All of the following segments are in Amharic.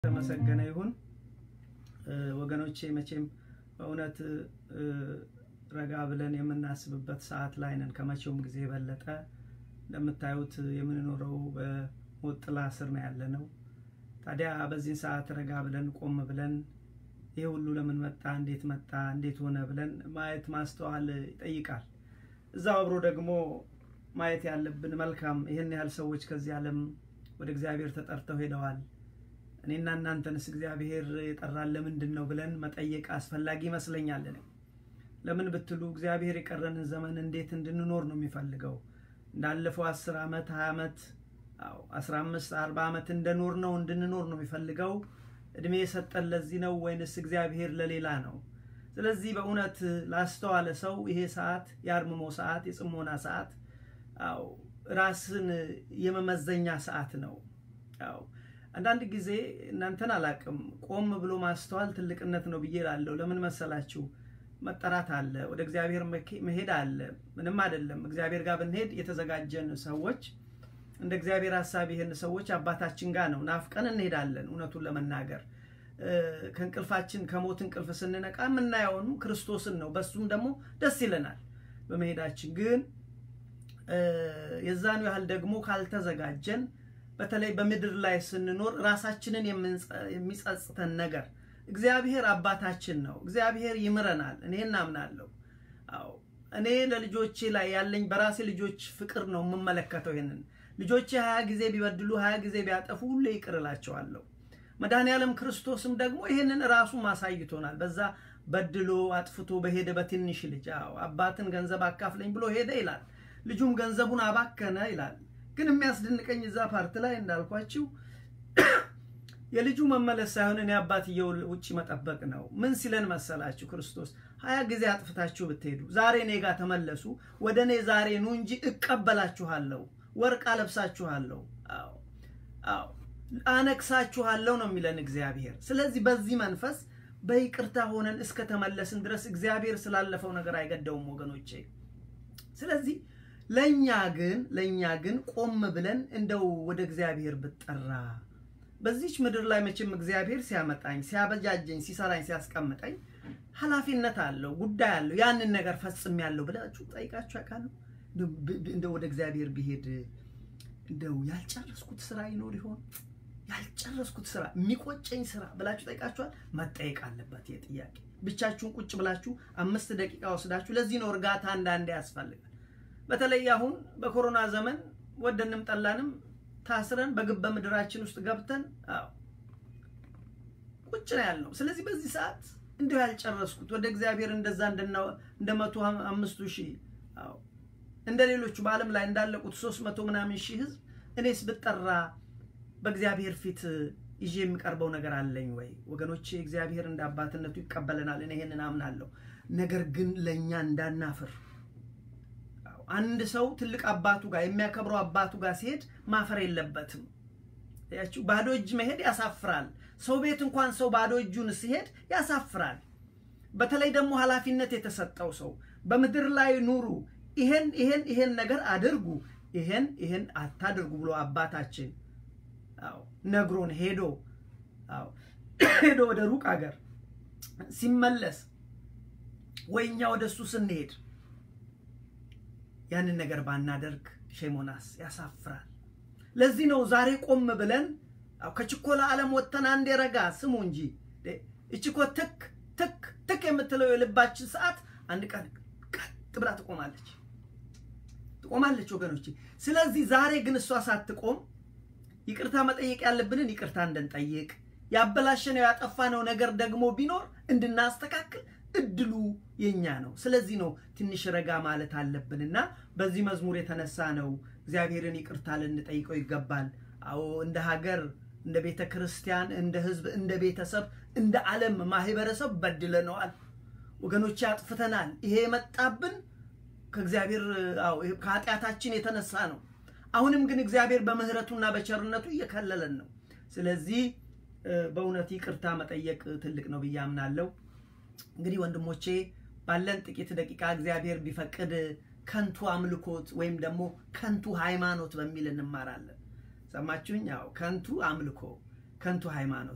የተመሰገነ ይሁን ወገኖቼ። መቼም በእውነት ረጋ ብለን የምናስብበት ሰዓት ላይ ነን። ከመቼውም ጊዜ የበለጠ እንደምታዩት የምንኖረው በሞት ጥላ ስር ነው ያለ ነው። ታዲያ በዚህን ሰዓት ረጋ ብለን ቆም ብለን ይህ ሁሉ ለምን መጣ፣ እንዴት መጣ፣ እንዴት ሆነ ብለን ማየት ማስተዋል ይጠይቃል። እዛው አብሮ ደግሞ ማየት ያለብን መልካም ይህን ያህል ሰዎች ከዚህ ዓለም ወደ እግዚአብሔር ተጠርተው ሄደዋል። እኔና እናንተንስ እግዚአብሔር የጠራን ለምንድን ነው ብለን መጠየቅ አስፈላጊ ይመስለኛል። እኔ ለምን ብትሉ እግዚአብሔር የቀረንን ዘመን እንዴት እንድንኖር ነው የሚፈልገው። እንዳለፈው አስር ዓመት ሀያ ዓመት አስራ አምስት አርባ ዓመት እንደኖር ነው እንድንኖር ነው የሚፈልገው። እድሜ የሰጠን ለዚህ ነው ወይንስ እግዚአብሔር ለሌላ ነው? ስለዚህ በእውነት ላስተዋለ ሰው ይሄ ሰዓት የአርምሞ ሰዓት፣ የጽሞና ሰዓት፣ አዎ ራስን የመመዘኛ ሰዓት ነው። አዎ አንዳንድ ጊዜ እናንተን አላቅም፣ ቆም ብሎ ማስተዋል ትልቅነት ነው ብዬ እላለሁ። ለምን መሰላችሁ? መጠራት አለ፣ ወደ እግዚአብሔር መሄድ አለ። ምንም አይደለም። እግዚአብሔር ጋር ብንሄድ የተዘጋጀን ሰዎች እንደ እግዚአብሔር ሀሳብ ይህን ሰዎች አባታችን ጋር ነው ናፍቀን እንሄዳለን። እውነቱን ለመናገር ከእንቅልፋችን ከሞት እንቅልፍ ስንነቃ የምናየውን ክርስቶስን ነው። በሱም ደግሞ ደስ ይለናል በመሄዳችን። ግን የዛኑ ያህል ደግሞ ካልተዘጋጀን በተለይ በምድር ላይ ስንኖር ራሳችንን የሚጸጽተን ነገር እግዚአብሔር አባታችን ነው። እግዚአብሔር ይምረናል። እኔ እናምናለሁ። አዎ እኔ ለልጆቼ ላይ ያለኝ በራሴ ልጆች ፍቅር ነው የምመለከተው። ይህንን ልጆቼ ሀያ ጊዜ ቢበድሉ ሀያ ጊዜ ቢያጠፉ ሁሌ ይቅር እላቸዋለሁ። መድኃኔ ዓለም ክርስቶስም ደግሞ ይህንን ራሱ ማሳይቶናል። በዛ በድሎ አጥፍቶ በሄደ በትንሽ ልጅ አዎ አባትን ገንዘብ አካፍለኝ ብሎ ሄደ ይላል። ልጁም ገንዘቡን አባከነ ይላል። ግን የሚያስደንቀኝ እዛ ፓርት ላይ እንዳልኳችሁ የልጁ መመለስ ሳይሆን እኔ አባትየው ውጭ መጠበቅ ነው። ምን ሲለን መሰላችሁ? ክርስቶስ ሀያ ጊዜ አጥፍታችሁ ብትሄዱ ዛሬ እኔ ጋር ተመለሱ፣ ወደ እኔ ዛሬ ኑ እንጂ እቀበላችኋለሁ፣ ወርቅ አለብሳችኋለሁ፣ አዎ አዎ አነግሳችኋለሁ ነው የሚለን እግዚአብሔር። ስለዚህ በዚህ መንፈስ በይቅርታ ሆነን እስከተመለስን ድረስ እግዚአብሔር ስላለፈው ነገር አይገደውም ወገኖቼ። ስለዚህ ለእኛ ግን ለእኛ ግን ቆም ብለን እንደው ወደ እግዚአብሔር ብጠራ በዚች ምድር ላይ መቼም እግዚአብሔር ሲያመጣኝ ሲያበጃጀኝ ሲሰራኝ ሲያስቀምጠኝ ኃላፊነት አለው ጉዳይ አለው። ያንን ነገር ፈጽሜያለሁ ብላችሁ ጠይቃችሁ ያውቃሉ? እንደው ወደ እግዚአብሔር ቢሄድ እንደው ያልጨረስኩት ስራ ይኖር ይሆን? ያልጨረስኩት ስራ የሚቆጨኝ ስራ ብላችሁ ጠይቃችኋል? መጠየቅ አለበት ይህ ጥያቄ። ብቻችሁን ቁጭ ብላችሁ አምስት ደቂቃ ወስዳችሁ። ለዚህ ነው እርጋታ አንዳንዴ ያስፈልጋል። በተለይ አሁን በኮሮና ዘመን ወደንም ጠላንም ታስረን በግበ ምድራችን ውስጥ ገብተን አዎ ቁጭ ነው ያልነው። ስለዚህ በዚህ ሰዓት እንዲሁ ያልጨረስኩት ወደ እግዚአብሔር እንደዛ እንደ መቶ አምስቱ ሺህ አዎ እንደ ሌሎቹ በዓለም ላይ እንዳለቁት ሶስት መቶ ምናምን ሺህ ህዝብ እኔስ ብጠራ በእግዚአብሔር ፊት ይዤ የሚቀርበው ነገር አለኝ ወይ? ወገኖቼ እግዚአብሔር እንደ አባትነቱ ይቀበለናል። እኔ ይሄንን አምናለሁ። ነገር ግን ለእኛ እንዳናፍር አንድ ሰው ትልቅ አባቱ ጋር የሚያከብረው አባቱ ጋር ሲሄድ ማፈር የለበትም። ያችሁ ባዶ እጅ መሄድ ያሳፍራል። ሰው ቤት እንኳን ሰው ባዶ እጁን ሲሄድ ያሳፍራል። በተለይ ደግሞ ኃላፊነት የተሰጠው ሰው በምድር ላይ ኑሩ፣ ይሄን ይሄን ይሄን ነገር አድርጉ፣ ይሄን ይሄን አታድርጉ ብሎ አባታችን አዎ ነግሮን ሄዶ አዎ ሄዶ ወደ ሩቅ ሀገር ሲመለስ ወይ እኛ ወደ እሱ ስንሄድ ያንን ነገር ባናደርግ ሼሞናስ ያሳፍራል። ለዚህ ነው ዛሬ ቆም ብለን ከችኮላ ዓለም ወጥተን አንዴ ረጋ ስሙ እንጂ እችኮ ትክ ትክ ትክ የምትለው የልባችን ሰዓት አንድ ቀን ቀጥ ብላ ትቆማለች ትቆማለች ወገኖች። ስለዚህ ዛሬ ግን እሷ ሳትቆም ይቅርታ መጠየቅ ያለብንን ይቅርታ እንድንጠይቅ ያበላሸነው ያጠፋነው ነገር ደግሞ ቢኖር እንድናስተካክል እድሉ የኛ ነው። ስለዚህ ነው ትንሽ ረጋ ማለት አለብንና በዚህ መዝሙር የተነሳ ነው እግዚአብሔርን ይቅርታ ልንጠይቀው ይገባል። አዎ እንደ ሀገር፣ እንደ ቤተ ክርስቲያን፣ እንደ ሕዝብ፣ እንደ ቤተሰብ፣ እንደ ዓለም ማህበረሰብ በድለነዋል ወገኖቼ፣ አጥፍተናል። ይሄ የመጣብን ከእግዚአብሔር ከኃጢአታችን የተነሳ ነው። አሁንም ግን እግዚአብሔር በምህረቱና በቸርነቱ እየከለለን ነው። ስለዚህ በእውነት ይቅርታ መጠየቅ ትልቅ ነው ብዬ አምናለሁ። እንግዲህ ወንድሞቼ ባለን ጥቂት ደቂቃ እግዚአብሔር ቢፈቅድ ከንቱ አምልኮት ወይም ደግሞ ከንቱ ሃይማኖት በሚል እንማራለን። ሰማችሁኝ? ያው ከንቱ አምልኮ፣ ከንቱ ሃይማኖት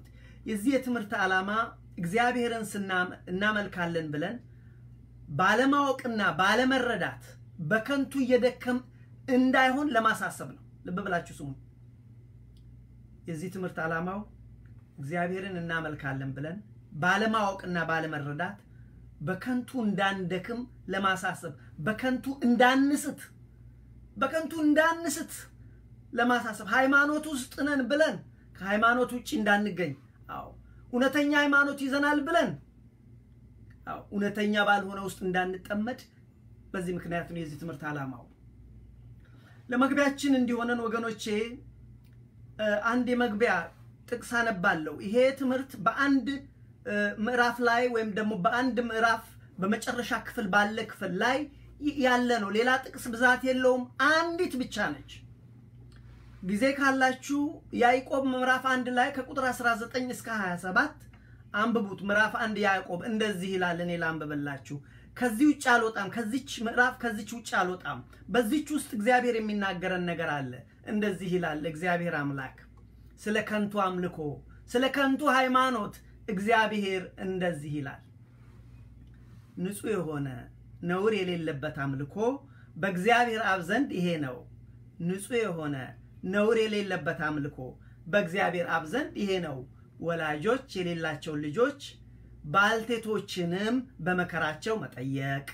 የዚህ የትምህርት ዓላማ እግዚአብሔርን እናመልካለን ብለን ባለማወቅና ባለመረዳት በከንቱ እየደከም እንዳይሆን ለማሳሰብ ነው። ልብ ብላችሁ ስሙ። የዚህ ትምህርት ዓላማው እግዚአብሔርን እናመልካለን ብለን ባለማወቅና ባለመረዳት በከንቱ እንዳንደክም ለማሳሰብ፣ በከንቱ እንዳንስት በከንቱ እንዳንስት ለማሳሰብ ሃይማኖት ውስጥ ነን ብለን ከሃይማኖት ውጭ እንዳንገኝ፣ አዎ እውነተኛ ሃይማኖት ይዘናል ብለን አዎ እውነተኛ ባልሆነ ውስጥ እንዳንጠመድ በዚህ ምክንያት ነው የዚህ ትምህርት ዓላማው። ለመግቢያችን እንዲሆነን ወገኖቼ አንድ የመግቢያ ጥቅስ አነባለሁ። ይሄ ትምህርት በአንድ ምዕራፍ ላይ ወይም ደግሞ በአንድ ምዕራፍ በመጨረሻ ክፍል ባለ ክፍል ላይ ያለ ነው። ሌላ ጥቅስ ብዛት የለውም። አንዲት ብቻ ነች። ጊዜ ካላችሁ ያዕቆብ ምዕራፍ አንድ ላይ ከቁጥር 19 እስከ 27 አንብቡት። ምዕራፍ አንድ ያዕቆብ እንደዚህ ይላል። እኔ ላንብብላችሁ። ከዚህ ውጭ አልወጣም። ከዚች ምዕራፍ ከዚች ውጭ አልወጣም። በዚች ውስጥ እግዚአብሔር የሚናገረን ነገር አለ። እንደዚህ ይላል እግዚአብሔር አምላክ ስለ ከንቱ አምልኮ፣ ስለ ከንቱ ሃይማኖት እግዚአብሔር እንደዚህ ይላል። ንጹሕ የሆነ ነውር የሌለበት አምልኮ በእግዚአብሔር አብ ዘንድ ይሄ ነው። ንጹሕ የሆነ ነውር የሌለበት አምልኮ በእግዚአብሔር አብ ዘንድ ይሄ ነው። ወላጆች የሌላቸውን ልጆች ባልቴቶችንም በመከራቸው መጠየቅ፣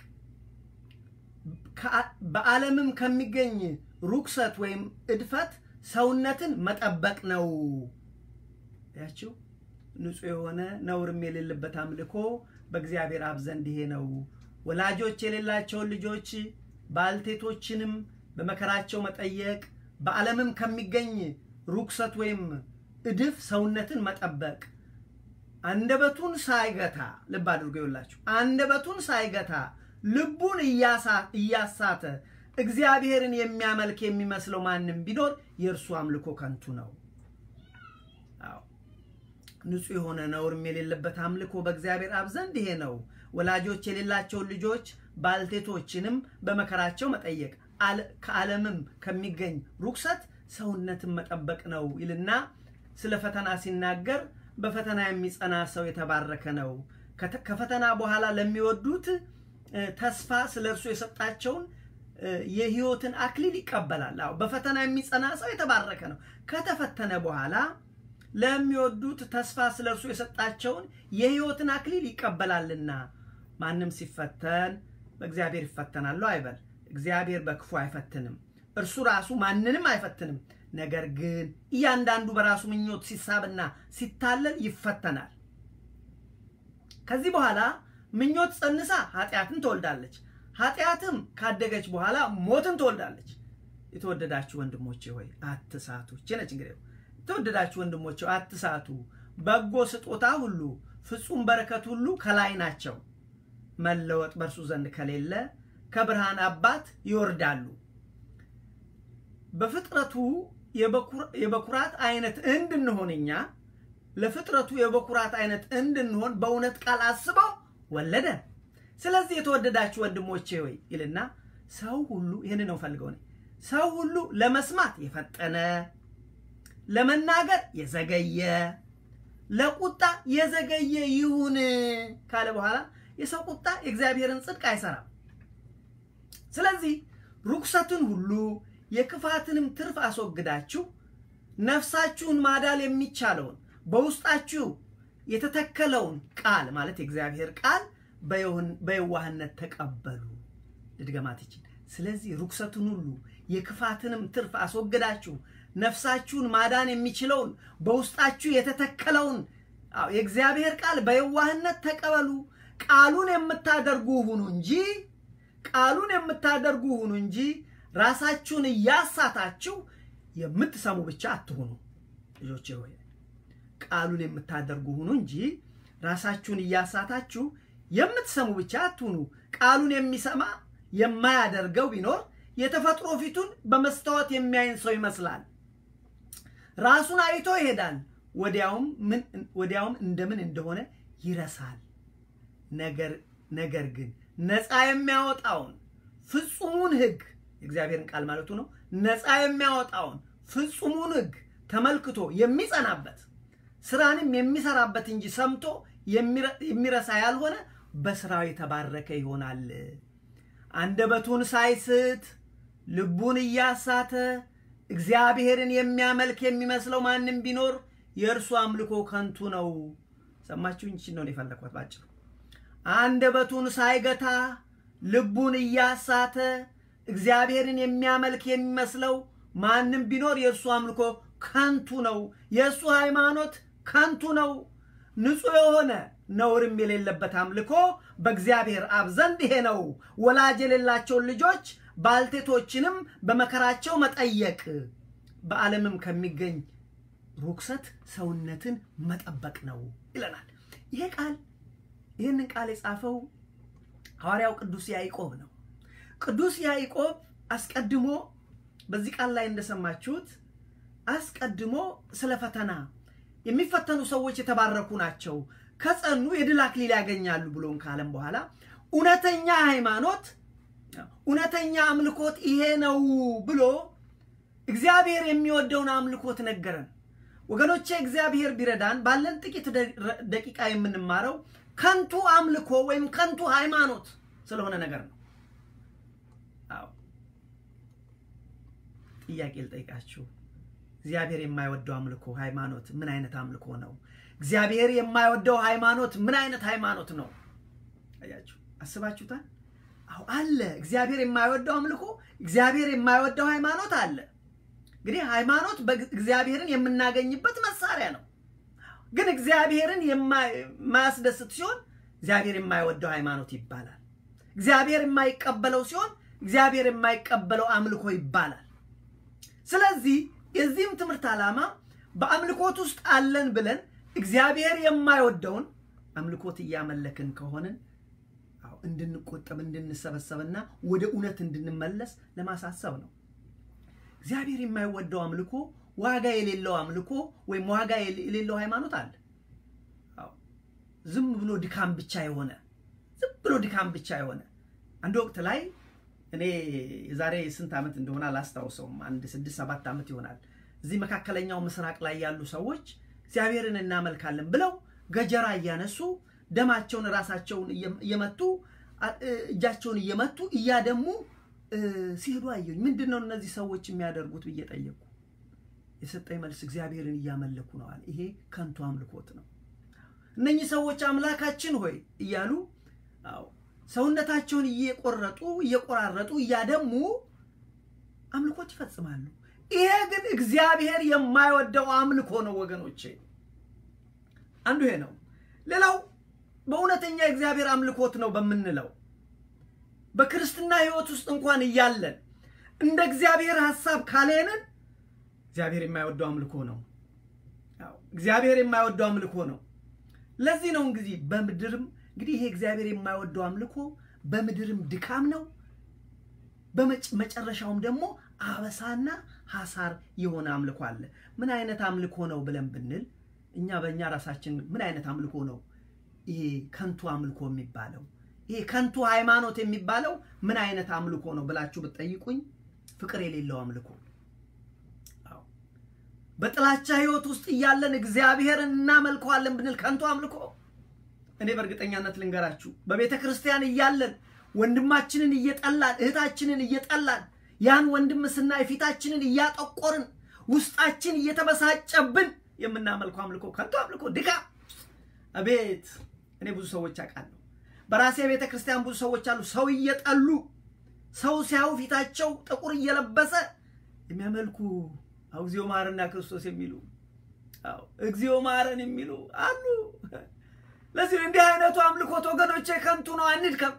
በዓለምም ከሚገኝ ሩክሰት ወይም እድፈት ሰውነትን መጠበቅ ነው። ያችው ንጹሕ የሆነ ነውርም የሌለበት አምልኮ በእግዚአብሔር አብ ዘንድ ይሄ ነው። ወላጆች የሌላቸውን ልጆች ባልቴቶችንም በመከራቸው መጠየቅ፣ በዓለምም ከሚገኝ ሩክሰት ወይም እድፍ ሰውነትን መጠበቅ አንደበቱን ሳይገታ ልብ አድርጎ ይውላችሁ፣ አንደበቱን ሳይገታ ልቡን እያሳተ እግዚአብሔርን የሚያመልክ የሚመስለው ማንም ቢኖር የእርሱ አምልኮ ከንቱ ነው። አዎ ንጹሕ የሆነ ነውርም የሌለበት አምልኮ በእግዚአብሔር አብ ዘንድ ይሄ ነው። ወላጆች የሌላቸውን ልጆች ባልቴቶችንም በመከራቸው መጠየቅ፣ ከዓለምም ከሚገኝ ሩክሰት ሰውነትን መጠበቅ ነው ይልና ስለ ፈተና ሲናገር በፈተና የሚጸና ሰው የተባረከ ነው። ከፈተና በኋላ ለሚወዱት ተስፋ ስለ እርሱ የሰጣቸውን የሕይወትን አክሊል ይቀበላል። አዎ በፈተና የሚጸና ሰው የተባረከ ነው። ከተፈተነ በኋላ ለሚወዱት ተስፋ ስለ እርሱ የሰጣቸውን የሕይወትን አክሊል ይቀበላልና። ማንም ሲፈተን በእግዚአብሔር ይፈተናሉ አይበል። እግዚአብሔር በክፉ አይፈትንም፣ እርሱ ራሱ ማንንም አይፈትንም። ነገር ግን እያንዳንዱ በራሱ ምኞት ሲሳብና ሲታለል ይፈተናል። ከዚህ በኋላ ምኞት ጸንሳ ኃጢአትን ትወልዳለች፣ ኃጢአትም ካደገች በኋላ ሞትን ትወልዳለች። የተወደዳችሁ ወንድሞቼ ሆይ አትሳቱ። ነች እንግዲህ የተወደዳችሁ ወንድሞቼ አትሳቱ። በጎ ስጦታ ሁሉ ፍጹም በረከት ሁሉ ከላይ ናቸው፣ መለወጥ በእርሱ ዘንድ ከሌለ ከብርሃን አባት ይወርዳሉ። በፍጥረቱ የበኩራት አይነት እንድንሆን እኛ ለፍጥረቱ የበኩራት አይነት እንድንሆን በእውነት ቃል አስበው ወለደን። ስለዚህ የተወደዳችሁ ወንድሞቼ ሆይ ይልና ሰው ሁሉ ይህን ነው ፈልገው ሰው ሁሉ ለመስማት የፈጠነ ለመናገር የዘገየ ለቁጣ የዘገየ ይሁን ካለ በኋላ የሰው ቁጣ የእግዚአብሔርን ጽድቅ አይሰራም። ስለዚህ ርኩሰትን ሁሉ የክፋትንም ትርፍ አስወግዳችሁ ነፍሳችሁን ማዳል የሚቻለውን በውስጣችሁ የተተከለውን ቃል ማለት የእግዚአብሔር ቃል በየዋህነት ተቀበሉ። ልድገማት ይችል። ስለዚህ ርኩሰትን ሁሉ የክፋትንም ትርፍ አስወግዳችሁ ነፍሳችሁን ማዳን የሚችለውን በውስጣችሁ የተተከለውን የእግዚአብሔር ቃል በየዋህነት ተቀበሉ። ቃሉን የምታደርጉ ሁኑ እንጂ ቃሉን የምታደርጉ ሁኑ እንጂ ራሳችሁን እያሳታችሁ የምትሰሙ ብቻ አትሁኑ። ልጆቼ ሆይ ቃሉን የምታደርጉ ሁኑ እንጂ ራሳችሁን እያሳታችሁ የምትሰሙ ብቻ አትሁኑ። ቃሉን የሚሰማ የማያደርገው ቢኖር የተፈጥሮ ፊቱን በመስታወት የሚያይን ሰው ይመስላል። ራሱን አይቶ ይሄዳል፣ ወዲያውም እንደምን እንደሆነ ይረሳል። ነገር ግን ነፃ የሚያወጣውን ፍጹሙን ሕግ የእግዚአብሔርን ቃል ማለቱ ነው። ነፃ የሚያወጣውን ፍጹሙን ሕግ ተመልክቶ የሚጸናበት ስራንም የሚሰራበት እንጂ ሰምቶ የሚረሳ ያልሆነ በስራው የተባረከ ይሆናል። አንደበቱን ሳይስት ልቡን እያሳተ እግዚአብሔርን የሚያመልክ የሚመስለው ማንም ቢኖር የእርሱ አምልኮ ከንቱ ነው። ሰማችሁኝ? ይህችን ነው የፈለኳት ባጭሩ። አንደበቱን ሳይገታ ልቡን እያሳተ እግዚአብሔርን የሚያመልክ የሚመስለው ማንም ቢኖር የእርሱ አምልኮ ከንቱ ነው። የእሱ ሃይማኖት ከንቱ ነው። ንጹሕ የሆነ ነውርም የሌለበት አምልኮ በእግዚአብሔር አብ ዘንድ ይሄ ነው፣ ወላጅ የሌላቸውን ልጆች ባልቴቶችንም በመከራቸው መጠየቅ፣ በዓለምም ከሚገኝ ርኩሰት ሰውነትን መጠበቅ ነው ይለናል። ይሄ ቃል ይህንን ቃል የጻፈው ሐዋርያው ቅዱስ ያዕቆብ ነው። ቅዱስ ያዕቆብ አስቀድሞ በዚህ ቃል ላይ እንደሰማችሁት አስቀድሞ ስለ ፈተና የሚፈተኑ ሰዎች የተባረኩ ናቸው፣ ከጸኑ የድል አክሊል ያገኛሉ ብሎን ካለም በኋላ እውነተኛ ሃይማኖት እውነተኛ አምልኮት ይሄ ነው ብሎ እግዚአብሔር የሚወደውን አምልኮት ነገረን። ወገኖቼ እግዚአብሔር ቢረዳን ባለን ጥቂት ደቂቃ የምንማረው ከንቱ አምልኮ ወይም ከንቱ ሃይማኖት ስለሆነ ነገር ነው። አዎ ጥያቄ ልጠይቃችሁ። እግዚአብሔር የማይወደው አምልኮ ሃይማኖት ምን አይነት አምልኮ ነው? እግዚአብሔር የማይወደው ሃይማኖት ምን አይነት ሃይማኖት ነው? አያችሁ፣ አስባችሁታል? አዎ አለ። እግዚአብሔር የማይወደው አምልኮ፣ እግዚአብሔር የማይወደው ሃይማኖት አለ። እንግዲህ ሃይማኖት እግዚአብሔርን የምናገኝበት መሳሪያ ነው። ግን እግዚአብሔርን የማያስደስት ሲሆን እግዚአብሔር የማይወደው ሃይማኖት ይባላል። እግዚአብሔር የማይቀበለው ሲሆን እግዚአብሔር የማይቀበለው አምልኮ ይባላል። ስለዚህ የዚህም ትምህርት ዓላማ በአምልኮት ውስጥ አለን ብለን እግዚአብሔር የማይወደውን አምልኮት እያመለክን ከሆንን እንድንቆጠብ እንድንሰበሰብና ወደ እውነት እንድንመለስ ለማሳሰብ ነው። እግዚአብሔር የማይወደው አምልኮ ዋጋ የሌለው አምልኮ ወይም ዋጋ የሌለው ሃይማኖት አለ። ዝም ብሎ ድካም ብቻ የሆነ ዝም ብሎ ድካም ብቻ የሆነ አንድ ወቅት ላይ እኔ የዛሬ ስንት ዓመት እንደሆነ አላስታውሰውም፣ አንድ ስድስት ሰባት ዓመት ይሆናል። እዚህ መካከለኛው ምስራቅ ላይ ያሉ ሰዎች እግዚአብሔርን እናመልካለን ብለው ገጀራ እያነሱ ደማቸውን ራሳቸውን እየመቱ እጃቸውን እየመቱ እያደሙ ሲሄዱ አየሁኝ። ምንድን ነው እነዚህ ሰዎች የሚያደርጉት ብዬ ጠየቁ። የሰጠኝ መልስ እግዚአብሔርን እያመለኩ ነው አለ። ይሄ ከንቱ አምልኮት ነው። እነኚህ ሰዎች አምላካችን ሆይ እያሉ አዎ ሰውነታቸውን እየቆረጡ እየቆራረጡ እያደሙ አምልኮት ይፈጽማሉ። ይሄ ግን እግዚአብሔር የማይወደው አምልኮ ነው ወገኖቼ። አንዱ ይሄ ነው። ሌላው በእውነተኛ የእግዚአብሔር አምልኮት ነው በምንለው በክርስትና ሕይወት ውስጥ እንኳን እያለን እንደ እግዚአብሔር ሐሳብ ካሌንን እግዚአብሔር የማይወደው አምልኮ ነው። እግዚአብሔር የማይወደው አምልኮ ነው። ለዚህ ነው እንግዲህ በምድርም እንግዲህ ይሄ እግዚአብሔር የማይወደው አምልኮ በምድርም ድካም ነው፣ በመጨረሻውም ደግሞ አበሳና ሐሳር የሆነ አምልኮ አለ። ምን አይነት አምልኮ ነው ብለን ብንል እኛ በእኛ ራሳችን ምን አይነት አምልኮ ነው ይሄ ከንቱ አምልኮ የሚባለው? ይሄ ከንቱ ሃይማኖት የሚባለው ምን አይነት አምልኮ ነው ብላችሁ ብትጠይቁኝ ፍቅር የሌለው አምልኮ በጥላቻ ህይወት ውስጥ እያለን እግዚአብሔርን እናመልከዋለን ብንል ከንቱ አምልኮ። እኔ በእርግጠኛነት ልንገራችሁ በቤተ ክርስቲያን እያለን ወንድማችንን እየጠላን እህታችንን እየጠላን ያን ወንድም ስናይ ፊታችንን እያጠቆርን ውስጣችን እየተበሳጨብን የምናመልከው አምልኮ ከንቱ አምልኮ ድካም። አቤት እኔ ብዙ ሰዎች አውቃለሁ። በራሴ ቤተ ክርስቲያን ብዙ ሰዎች አሉ። ሰው እየጠሉ ሰው ሲያዩ ፊታቸው ጥቁር እየለበሰ የሚያመልኩ እግዚኦ ማረና ክርስቶስ የሚሉ እግዚኦ ማረን የሚሉ አሉ። ለዚህ እንዲህ አይነቱ አምልኮት ወገኖቼ ከንቱ ነው፣ አንድከም።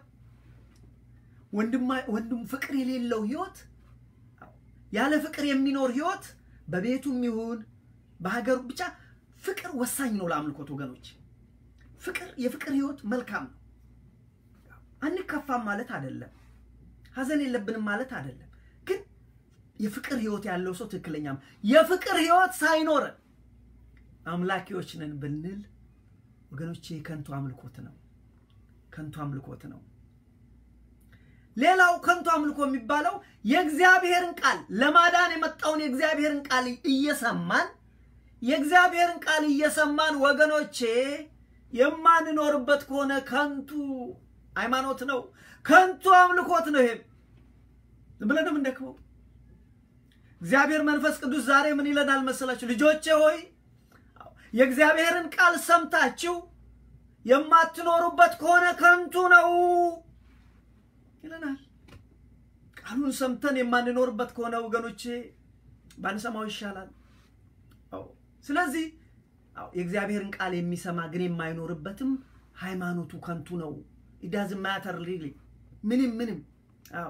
ወንድም ፍቅር የሌለው ህይወት፣ ያለ ፍቅር የሚኖር ህይወት በቤቱም ይሁን በሀገሩ ብቻ ፍቅር ወሳኝ ነው ለአምልኮት ወገኖች። ፍቅር የፍቅር ህይወት መልካም ነው። አንከፋም ማለት አይደለም፣ ሀዘን የለብንም ማለት አይደለም። ግን የፍቅር ህይወት ያለው ሰው ትክክለኛም የፍቅር ህይወት ሳይኖረን አምላኪዎች ነን ብንል ወገኖቼ ከንቱ አምልኮት ነው፣ ከንቱ አምልኮት ነው። ሌላው ከንቱ አምልኮ የሚባለው የእግዚአብሔርን ቃል ለማዳን የመጣውን የእግዚአብሔርን ቃል እየሰማን የእግዚአብሔርን ቃል እየሰማን ወገኖቼ የማንኖርበት ከሆነ ከንቱ ሃይማኖት ነው፣ ከንቱ አምልኮት ነው። ይሄም ዝም ብለን የምንደክመው። እግዚአብሔር መንፈስ ቅዱስ ዛሬ ምን ይለናል መሰላችሁ? ልጆቼ ሆይ የእግዚአብሔርን ቃል ሰምታችሁ የማትኖሩበት ከሆነ ከንቱ ነው ይለናል። ቃሉን ሰምተን የማንኖርበት ከሆነ ወገኖቼ ባንሰማው ይሻላል። ስለዚህ የእግዚአብሔርን ቃል የሚሰማ ግን የማይኖርበትም ሃይማኖቱ ከንቱ ነው። ኢዳዝ ማተር ሪሊ ምንም ምንም። አዎ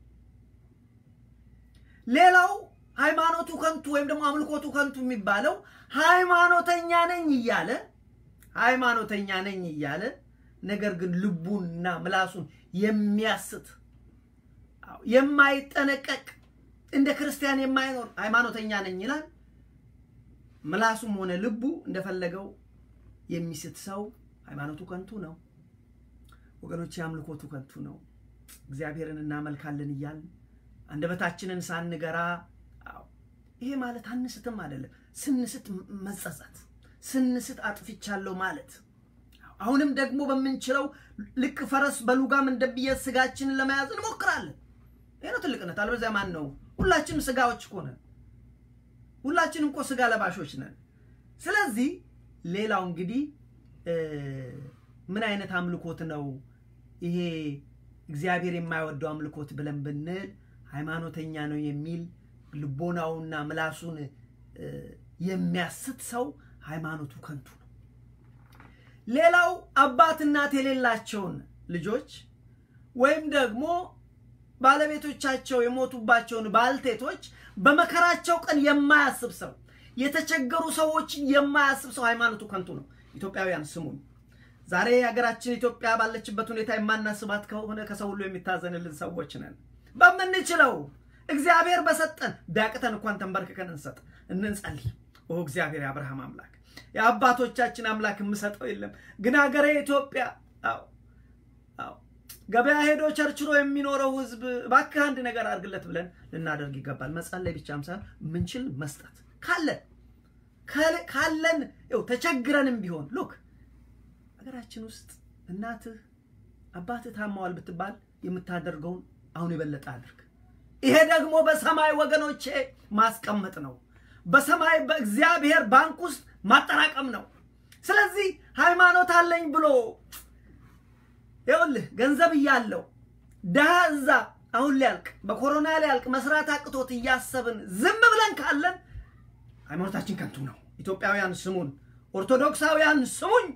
ሌላው ሃይማኖቱ ከንቱ ወይም ደግሞ አምልኮቱ ከንቱ የሚባለው ሃይማኖተኛ ነኝ እያለ ሃይማኖተኛ ነኝ እያለ ነገር ግን ልቡንና ምላሱን የሚያስት የማይጠነቀቅ እንደ ክርስቲያን የማይኖር ሃይማኖተኛ ነኝ ይላል። ምላሱም ሆነ ልቡ እንደፈለገው የሚስት ሰው ሃይማኖቱ ከንቱ ነው። ወገኖች አምልኮቱ ከንቱ ነው። እግዚአብሔርን እናመልካለን እያልን አንደበታችንን ሳንገራ ይሄ ማለት አንስትም አይደለም። ስንስት መጸጸት፣ ስንስት አጥፍቻለሁ ማለት አሁንም ደግሞ በምንችለው ልክ ፈረስ በሉጋም እንደብየ ስጋችንን ለመያዝ እንሞክራለን። ይሄ ነው ትልቅነት። አለበዚያ ማን ነው? ሁላችንም ስጋዎች እኮ ነን። ሁላችንም እኮ ስጋ ለባሾች ነን። ስለዚህ ሌላው እንግዲህ ምን አይነት አምልኮት ነው ይሄ እግዚአብሔር የማይወደው አምልኮት ብለን ብንል ሃይማኖተኛ ነው የሚል ልቦናውና ምላሱን የሚያስት ሰው ሃይማኖቱ ከንቱ ነው። ሌላው አባት እናት የሌላቸውን ልጆች ወይም ደግሞ ባለቤቶቻቸው የሞቱባቸውን ባልቴቶች በመከራቸው ቀን የማያስብ ሰው፣ የተቸገሩ ሰዎችን የማያስብ ሰው ሃይማኖቱ ከንቱ ነው። ኢትዮጵያውያን ስሙኝ። ዛሬ ሀገራችን ኢትዮጵያ ባለችበት ሁኔታ የማናስባት ከሆነ ከሰው ሁሉ የሚታዘንልን ሰዎች ነን። በምንችለው እግዚአብሔር በሰጠን ቢያቅተን እንኳን ተንበርክከን እንሰጥ እንንጸልይ። ኦ እግዚአብሔር የአብርሃም አምላክ የአባቶቻችን አምላክ የምሰጠው የለም ግን ሀገሬ ኢትዮጵያ አዎ አዎ ገበያ ሄዶ ቸርችሮ የሚኖረው ህዝብ እባክህ አንድ ነገር አድርግለት ብለን ልናደርግ ይገባል። መጸለይ ብቻም ሳይሆን ምንችል መስጠት ካለን ካለን ው ተቸግረንም ቢሆን ሉክ ሀገራችን ውስጥ እናትህ አባትህ ታማዋል ብትባል የምታደርገውን አሁን የበለጠ አድርግ። ይሄ ደግሞ በሰማይ ወገኖቼ ማስቀመጥ ነው። በሰማይ በእግዚአብሔር ባንክ ውስጥ ማጠራቀም ነው። ስለዚህ ሃይማኖት አለኝ ብሎ ይኸውልህ ገንዘብ እያለው ድሃ እዛ አሁን ሊያልቅ በኮሮና ሊያልቅ መስራት አቅቶት እያሰብን ዝም ብለን ካለን ሃይማኖታችን ከንቱ ነው። ኢትዮጵያውያን ስሙን፣ ኦርቶዶክሳውያን ስሙኝ።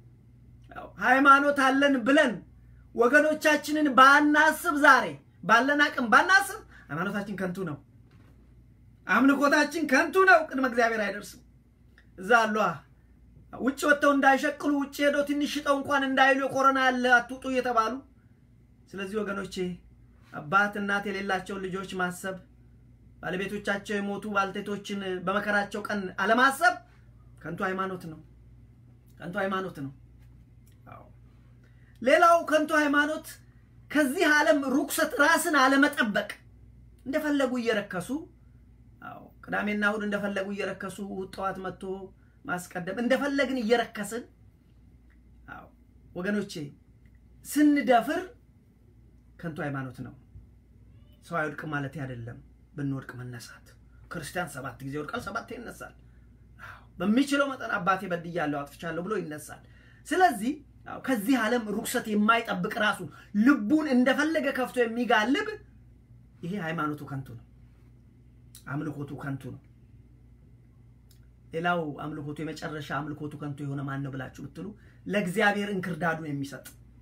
ሃይማኖት አለን ብለን ወገኖቻችንን ባናስብ፣ ዛሬ ባለን አቅም ባናስብ ሃይማኖታችን ከንቱ ነው። አምልኮታችን ከንቱ ነው። ቅድመ እግዚአብሔር አይደርስም። እዛ አሏ ውጭ ወጥተው እንዳይሸቅሉ ውጭ ሄደው ትንሽ ሽጠው እንኳን እንዳይሉ የኮሮና ያለ አትውጡ እየተባሉ ስለዚህ ወገኖቼ አባት እናት የሌላቸውን ልጆች ማሰብ ባለቤቶቻቸው የሞቱ ባልቴቶችን በመከራቸው ቀን አለማሰብ ከንቱ ሃይማኖት ነው። ከንቱ ሃይማኖት ነው። ሌላው ከንቱ ሃይማኖት ከዚህ ዓለም ርኩሰት ራስን አለመጠበቅ እንደፈለጉ እየረከሱ ቅዳሜና እሑድ እንደፈለጉ እየረከሱ ጠዋት መጥቶ ማስቀደም እንደፈለግን እየረከስን ወገኖቼ ስንደፍር ከንቱ ሃይማኖት ነው። ሰው አይወድቅ ማለት አይደለም። ብንወድቅ መነሳት። ክርስቲያን ሰባት ጊዜ ወድቃል፣ ሰባት ይነሳል። በሚችለው መጠን አባቴ በድያለሁ፣ አጥፍቻለሁ ብሎ ይነሳል። ስለዚህ ከዚህ ዓለም ርኩሰት የማይጠብቅ ራሱ ልቡን እንደፈለገ ከፍቶ የሚጋልብ ይሄ ሃይማኖቱ ከንቱ ነው። አምልኮቱ ከንቱ ነው። ሌላው አምልኮቱ የመጨረሻ አምልኮቱ ከንቱ የሆነ ማን ነው ብላችሁ ብትሉ ለእግዚአብሔር እንክርዳዱን የሚሰጥ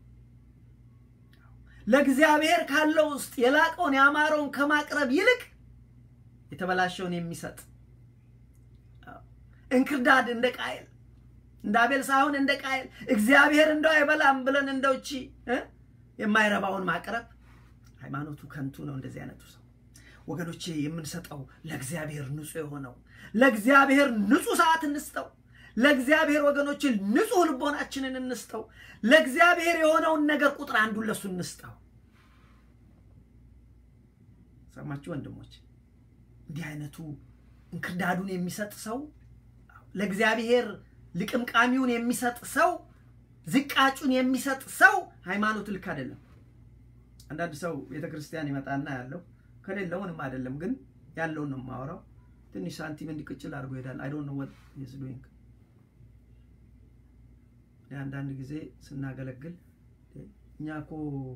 ለእግዚአብሔር ካለው ውስጥ የላቀውን ያማረውን ከማቅረብ ይልቅ የተበላሸውን የሚሰጥ እንክርዳድ እንደ ቃየል እንደ አቤል ሳይሆን እንደ ቃየል እግዚአብሔር እንደው አይበላም ብለን እንደው እቺ የማይረባውን ማቅረብ ሃይማኖቱ ከንቱ ነው። እንደዚህ አይነቱ ሰው ወገኖቼ የምንሰጠው ለእግዚአብሔር ንጹህ የሆነው ለእግዚአብሔር ንጹህ ሰዓት እንስጠው። ለእግዚአብሔር ወገኖቼ ንጹህ ልቦናችንን እንስጠው። ለእግዚአብሔር የሆነውን ነገር ቁጥር አንዱን ለሱ እንስጠው። ሰማችሁ ወንድሞች? እንዲህ አይነቱ እንክርዳዱን የሚሰጥ ሰው ለእግዚአብሔር ልቅምቃሚውን የሚሰጥ ሰው ዝቃጩን የሚሰጥ ሰው ሃይማኖቱ ልክ አይደለም። አንዳንድ ሰው ቤተ ክርስቲያን ይመጣና ያለው ከሌለው ምንም አይደለም፣ ግን ያለውን ነው የማወራው። ትንሽ ሳንቲም እንዲቅጭል አድርጎ ይሄዳል። አይ ዶንት ኖ ዋት ኢዝ ዱይንግ። አንዳንድ ጊዜ ስናገለግል እኛ እኮ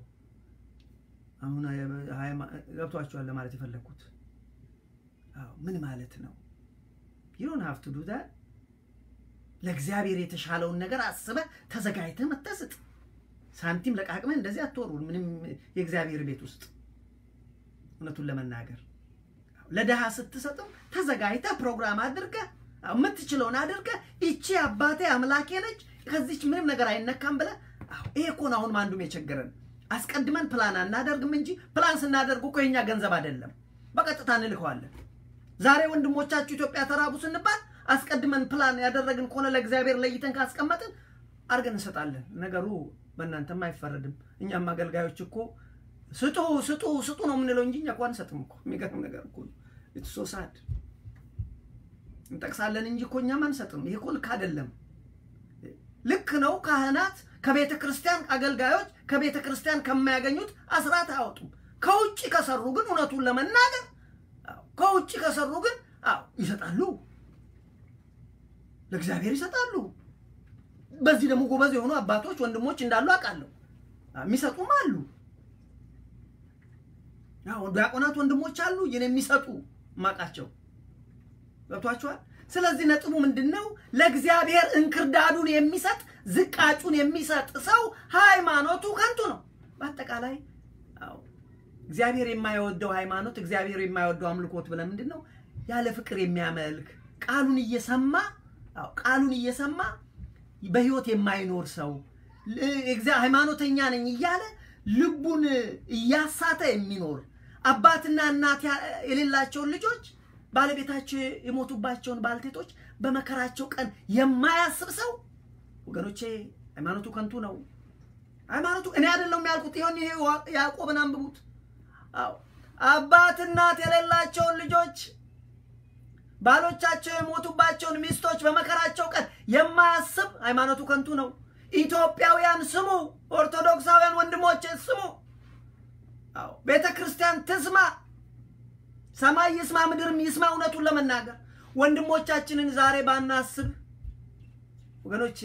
አሁን ገብቷቸዋል ለማለት የፈለግኩት ምን ማለት ነው? ዩዶን ሀቭ ቱ ዱ ዛት ለእግዚአብሔር የተሻለውን ነገር አስበህ ተዘጋጅተህ መተስጥ ሳንቲም ለቃቅመህ እንደዚህ አትወሩ። ምንም የእግዚአብሔር ቤት ውስጥ እውነቱን ለመናገር ለድሃ ስትሰጥም ተዘጋጅተህ ፕሮግራም አድርገህ የምትችለውን አድርገህ ይቺ አባቴ አምላኬ ነች ከዚች ምንም ነገር አይነካም ብለህ ይሄ እኮ ነው አሁንም አንዱም የቸገረን። አስቀድመን ፕላን አናደርግም እንጂ ፕላን ስናደርግ እኮ የኛ ገንዘብ አይደለም፣ በቀጥታ እንልከዋለን። ዛሬ ወንድሞቻችሁ ኢትዮጵያ ተራቡ ስንባል አስቀድመን ፕላን ያደረግን ከሆነ ለእግዚአብሔር ለይተን ካስቀመጥን አድርገን እንሰጣለን። ነገሩ በእናንተም አይፈረድም። እኛም አገልጋዮች እኮ ስጡ ስጡ ስጡ ነው የምንለው እንጂ እኛ እኮ አንሰጥም እኮ። የሚገርም ነገር እኮ ኢትስ ሶ ሳድ። እንጠቅሳለን እንጂ እኮ እኛም አንሰጥም። ይሄ እኮ ልክ አይደለም። ልክ ነው። ካህናት ከቤተ ክርስቲያን አገልጋዮች ከቤተ ክርስቲያን ከማያገኙት አስራት አያወጡም። ከውጭ ከሰሩ ግን እውነቱን ለመናገር ከውጭ ከሰሩ ግን አዎ ይሰጣሉ፣ ለእግዚአብሔር ይሰጣሉ። በዚህ ደግሞ ጎበዝ የሆኑ አባቶች ወንድሞች እንዳሉ አውቃለሁ። የሚሰጡም አሉ። ዲያቆናት ወንድሞች አሉ ይህን የሚሰጡ ማቃቸው ገብቷቸዋል። ስለዚህ ነጥቡ ምንድን ነው? ለእግዚአብሔር እንክርዳዱን የሚሰጥ ዝቃጩን የሚሰጥ ሰው ሃይማኖቱ ከንቱ ነው። በአጠቃላይ እግዚአብሔር የማይወደው ሃይማኖት፣ እግዚአብሔር የማይወደው አምልኮት ብለን ምንድን ነው? ያለ ፍቅር የሚያመልክ ቃሉን እየሰማ ቃሉን እየሰማ በህይወት የማይኖር ሰው ሃይማኖተኛ ነኝ እያለ ልቡን እያሳተ የሚኖር አባትና እናት የሌላቸውን ልጆች ባለቤታቸው የሞቱባቸውን ባልቴቶች በመከራቸው ቀን የማያስብ ሰው ወገኖቼ ሃይማኖቱ ከንቱ ነው። ሃይማኖቱ እኔ አይደለም ያልኩት፣ ይሆን ይሄ ያዕቆብን አንብቡት። አዎ አባት እናት የሌላቸውን ልጆች ባሎቻቸው የሞቱባቸውን ሚስቶች በመከራቸው ቀን የማያስብ ሃይማኖቱ ከንቱ ነው። ኢትዮጵያውያን ስሙ፣ ኦርቶዶክሳውያን ወንድሞቼ ስሙ። አዎ ቤተ ክርስቲያን ትስማ፣ ሰማይ ይስማ፣ ምድርም ይስማ። እውነቱን ለመናገር ወንድሞቻችንን ዛሬ ባናስብ ወገኖቼ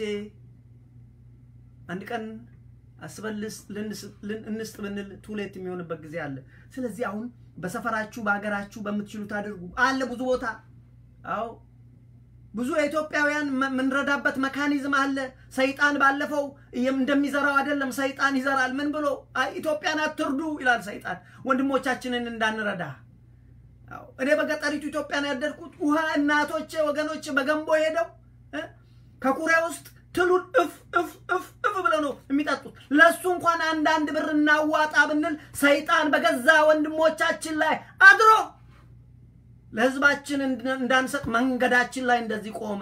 አንድ ቀን አስበን እንስጥ ብንል ቱሌት የሚሆንበት ጊዜ አለ። ስለዚህ አሁን በሰፈራችሁ በሀገራችሁ በምትችሉት አድርጉ። አለ ብዙ ቦታ አዎ ብዙ የኢትዮጵያውያን የምንረዳበት መካኒዝም አለ። ሰይጣን ባለፈው እንደሚዘራው አይደለም፣ ሰይጣን ይዘራል። ምን ብሎ ኢትዮጵያን አትርዱ ይላል ሰይጣን፣ ወንድሞቻችንን እንዳንረዳ። እኔ በገጠሪቱ ኢትዮጵያን ያደርኩት ውሃ እናቶቼ ወገኖቼ በገንቦ ሄደው ከኩሬ ውስጥ ትሉን እፍ እፍ እፍ እፍ ብለው ነው የሚጠጡት። ለእሱ እንኳን አንዳንድ ብር እናዋጣ ብንል ሰይጣን በገዛ ወንድሞቻችን ላይ አድሮ ለህዝባችን እንዳንሰጥ መንገዳችን ላይ እንደዚህ ቆመ።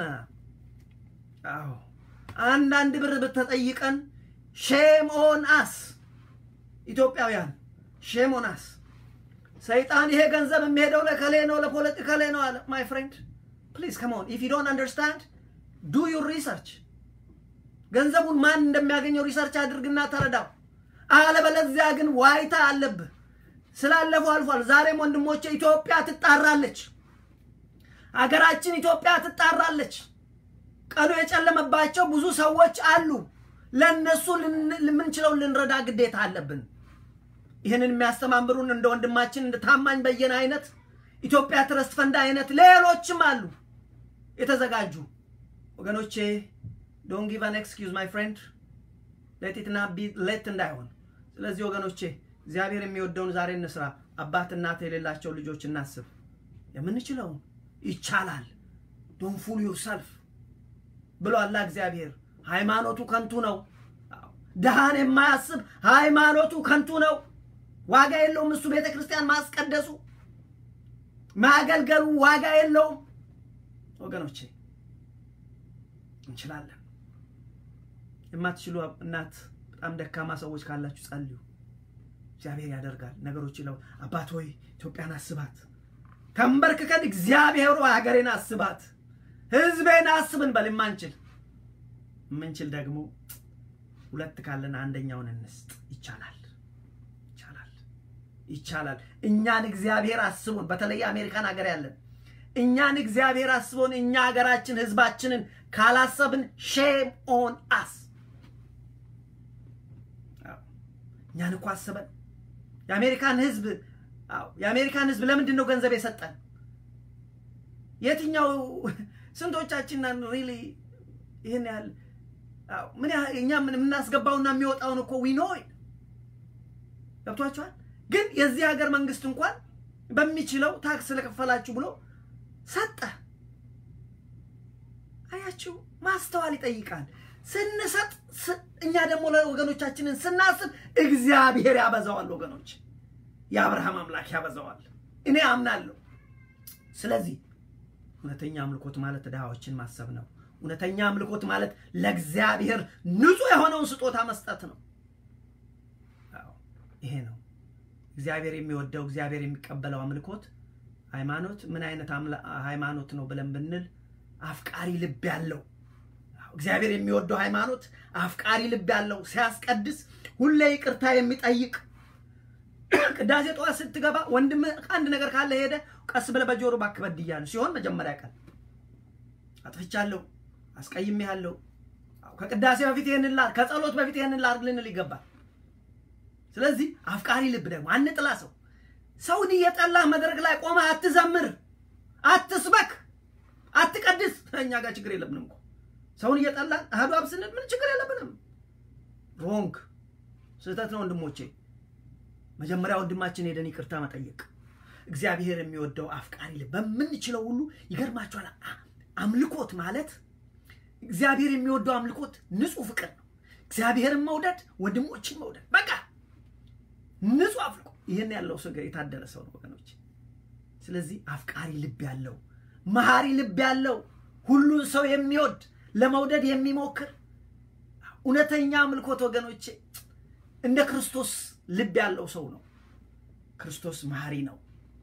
አዎ አንዳንድ ብር ብትጠይቀን ሼም ኦን አስ ኢትዮጵያውያን፣ ሼም ኦን አስ። ሰይጣን ይሄ ገንዘብ የሚሄደው ለከሌ ነው ለፖለቲካ ላይ ነው አለ። ማይ ፍሬንድ ፕሊዝ ከም ኦን ኢፍ ዩ ዶንት አንደርስታንድ ዱ ዩር ሪሰርች። ገንዘቡን ማን እንደሚያገኘው ሪሰርች አድርግና ተረዳው። አለበለዚያ ግን ዋይታ አለብህ። ስላለፈው አልፏል። ዛሬም ወንድሞቼ ኢትዮጵያ ትጣራለች። አገራችን ኢትዮጵያ ትጣራለች። ቀኑ የጨለመባቸው ብዙ ሰዎች አሉ። ለእነሱ የምንችለውን ልንረዳ ግዴታ አለብን። ይህንን የሚያስተማምሩን እንደ ወንድማችን እንደ ታማኝ በየነ አይነት ኢትዮጵያ ትረስት ፈንድ አይነት ሌሎችም አሉ የተዘጋጁ ወገኖቼ። ዶንት ጊቭ አን ኤክስኪውዝ ማይ ፍሬንድ ሌት ኢት ናት ቢ ሌት እንዳይሆን። ስለዚህ ወገኖቼ እግዚአብሔር የሚወደውን ዛሬ እንስራ። አባት እናት የሌላቸው ልጆች እናስብ። የምንችለውን ይቻላል። ዶንት ፉል ዩርሰልፍ ብሎ አላ እግዚአብሔር። ሃይማኖቱ ከንቱ ነው። ድሃን የማያስብ ሃይማኖቱ ከንቱ ነው። ዋጋ የለውም። እሱ ቤተ ክርስቲያን ማስቀደሱ ማገልገሉ ዋጋ የለውም። ወገኖቼ እንችላለን። የማትችሉ እናት፣ በጣም ደካማ ሰዎች ካላችሁ ጸልዩ። እግዚአብሔር ያደርጋል ነገሮች ይለው። አባት ሆይ ኢትዮጵያን አስባት። ተንበርክከን እግዚአብሔር ሆይ ሀገሬን አስባት፣ ህዝቤን አስብን በል የማንችል የምንችል ደግሞ ሁለት ካለን አንደኛውን እንስጥ። ይቻላል፣ ይቻላል፣ ይቻላል። እኛን እግዚአብሔር አስቦን፣ በተለይ አሜሪካን ሀገር ያለን እኛን እግዚአብሔር አስቦን እኛ ሀገራችን ህዝባችንን ካላሰብን ሼም ኦን አስ። እኛን እኮ አስበን የአሜሪካን ህዝብ የአሜሪካን ህዝብ ለምንድን ነው ገንዘብ የሰጠን? የትኛው ስንቶቻችንን ሪሊ ይህን ያህል ምን ያህል እኛ የምናስገባውና የሚወጣውን እኮ ዊኖ ገብቷቸዋል። ግን የዚህ ሀገር መንግስት እንኳን በሚችለው ታክስ ስለከፈላችሁ ብሎ ሰጠ። አያችሁ፣ ማስተዋል ይጠይቃል። ስንሰጥ እኛ ደግሞ ለወገኖቻችንን ስናስብ እግዚአብሔር ያበዛዋል። ወገኖች፣ የአብርሃም አምላክ ያበዛዋል። እኔ አምናለሁ። ስለዚህ እውነተኛ አምልኮት ማለት ድሃዎችን ማሰብ ነው። እውነተኛ አምልኮት ማለት ለእግዚአብሔር ንጹሕ የሆነውን ስጦታ መስጠት ነው። ይሄ ነው እግዚአብሔር የሚወደው እግዚአብሔር የሚቀበለው አምልኮት። ሃይማኖት ምን አይነት ሃይማኖት ነው ብለን ብንል አፍቃሪ ልብ ያለው እግዚአብሔር የሚወደው ሃይማኖት አፍቃሪ ልብ ያለው ሲያስቀድስ ሁሌ ይቅርታ የሚጠይቅ ቅዳሴ ጠዋት ስትገባ ወንድም አንድ ነገር ካለ ሄደ ቀስ ብለህ በጆሮ እባክህ በድያለሁ ሲሆን መጀመሪያ ቀን አጥፍቻለሁ፣ አስቀይሜሃለሁ፣ ከቅዳሴ በፊት ይህንን ላድርግ፣ ከጸሎት በፊት ይህንን ላድርግ ልንል ይገባል። ስለዚህ አፍቃሪ ልብ ደግሞ አንጥላ ሰው ሰውን እየጠላህ መድረክ ላይ ቆመህ አትዘምር፣ አትስበክ፣ አትቀድስ። እኛ ጋር ችግር የለብንም እኮ ሰውን እየጠላን አህዱ አብ ስንል ምን ችግር የለብንም። ሮንግ ስህተት ነው ወንድሞቼ። መጀመሪያ ወንድማችን ሄደን ይቅርታ መጠየቅ እግዚአብሔር የሚወደው አፍቃሪ ልብ በምንችለው ሁሉ ይገርማችኋል። አምልኮት ማለት እግዚአብሔር የሚወደው አምልኮት ንጹህ ፍቅር ነው። እግዚአብሔርን መውደድ፣ ወንድሞችን መውደድ፣ በቃ ንጹህ አፍልቆ ይህን ያለው ሰው የታደለ ሰው ነው ወገኖች። ስለዚህ አፍቃሪ ልብ ያለው መሐሪ ልብ ያለው ሁሉን ሰው የሚወድ ለመውደድ የሚሞክር እውነተኛ አምልኮት ወገኖቼ እንደ ክርስቶስ ልብ ያለው ሰው ነው። ክርስቶስ መሐሪ ነው።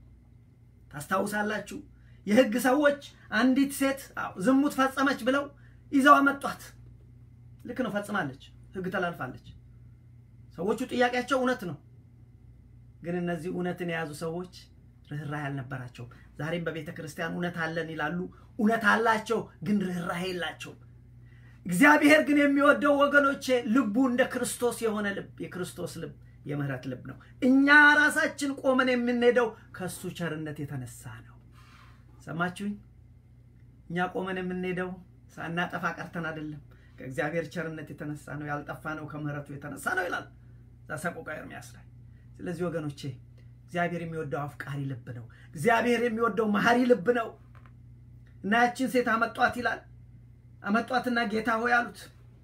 ታስታውሳላችሁ? የሕግ ሰዎች አንዲት ሴት ዝሙት ፈጸመች ብለው ይዘው አመጧት። ልክ ነው፣ ፈጽማለች፣ ሕግ ተላልፋለች። ሰዎቹ ጥያቄያቸው እውነት ነው። ግን እነዚህ እውነትን የያዙ ሰዎች ርኅራሄ አልነበራቸውም። ዛሬም በቤተ ክርስቲያን እውነት አለን ይላሉ። እውነት አላቸው፣ ግን ርኅራሄ የላቸውም። እግዚአብሔር ግን የሚወደው ወገኖቼ ልቡ እንደ ክርስቶስ የሆነ ልብ የክርስቶስ ልብ የምህረት ልብ ነው። እኛ ራሳችን ቆመን የምንሄደው ከእሱ ቸርነት የተነሳ ነው። ሰማችሁኝ? እኛ ቆመን የምንሄደው ሳናጠፋ ቀርተን አይደለም፣ ከእግዚአብሔር ቸርነት የተነሳ ነው። ያልጠፋ ነው ከምህረቱ የተነሳ ነው ይላል ዘኍልቍ ኤርምያስ ላይ። ስለዚህ ወገኖቼ እግዚአብሔር የሚወደው አፍቃሪ ልብ ነው። እግዚአብሔር የሚወደው መሐሪ ልብ ነው እና ያችን ሴት አመጧት ይላል አመጧትና ጌታ ሆይ አሉት።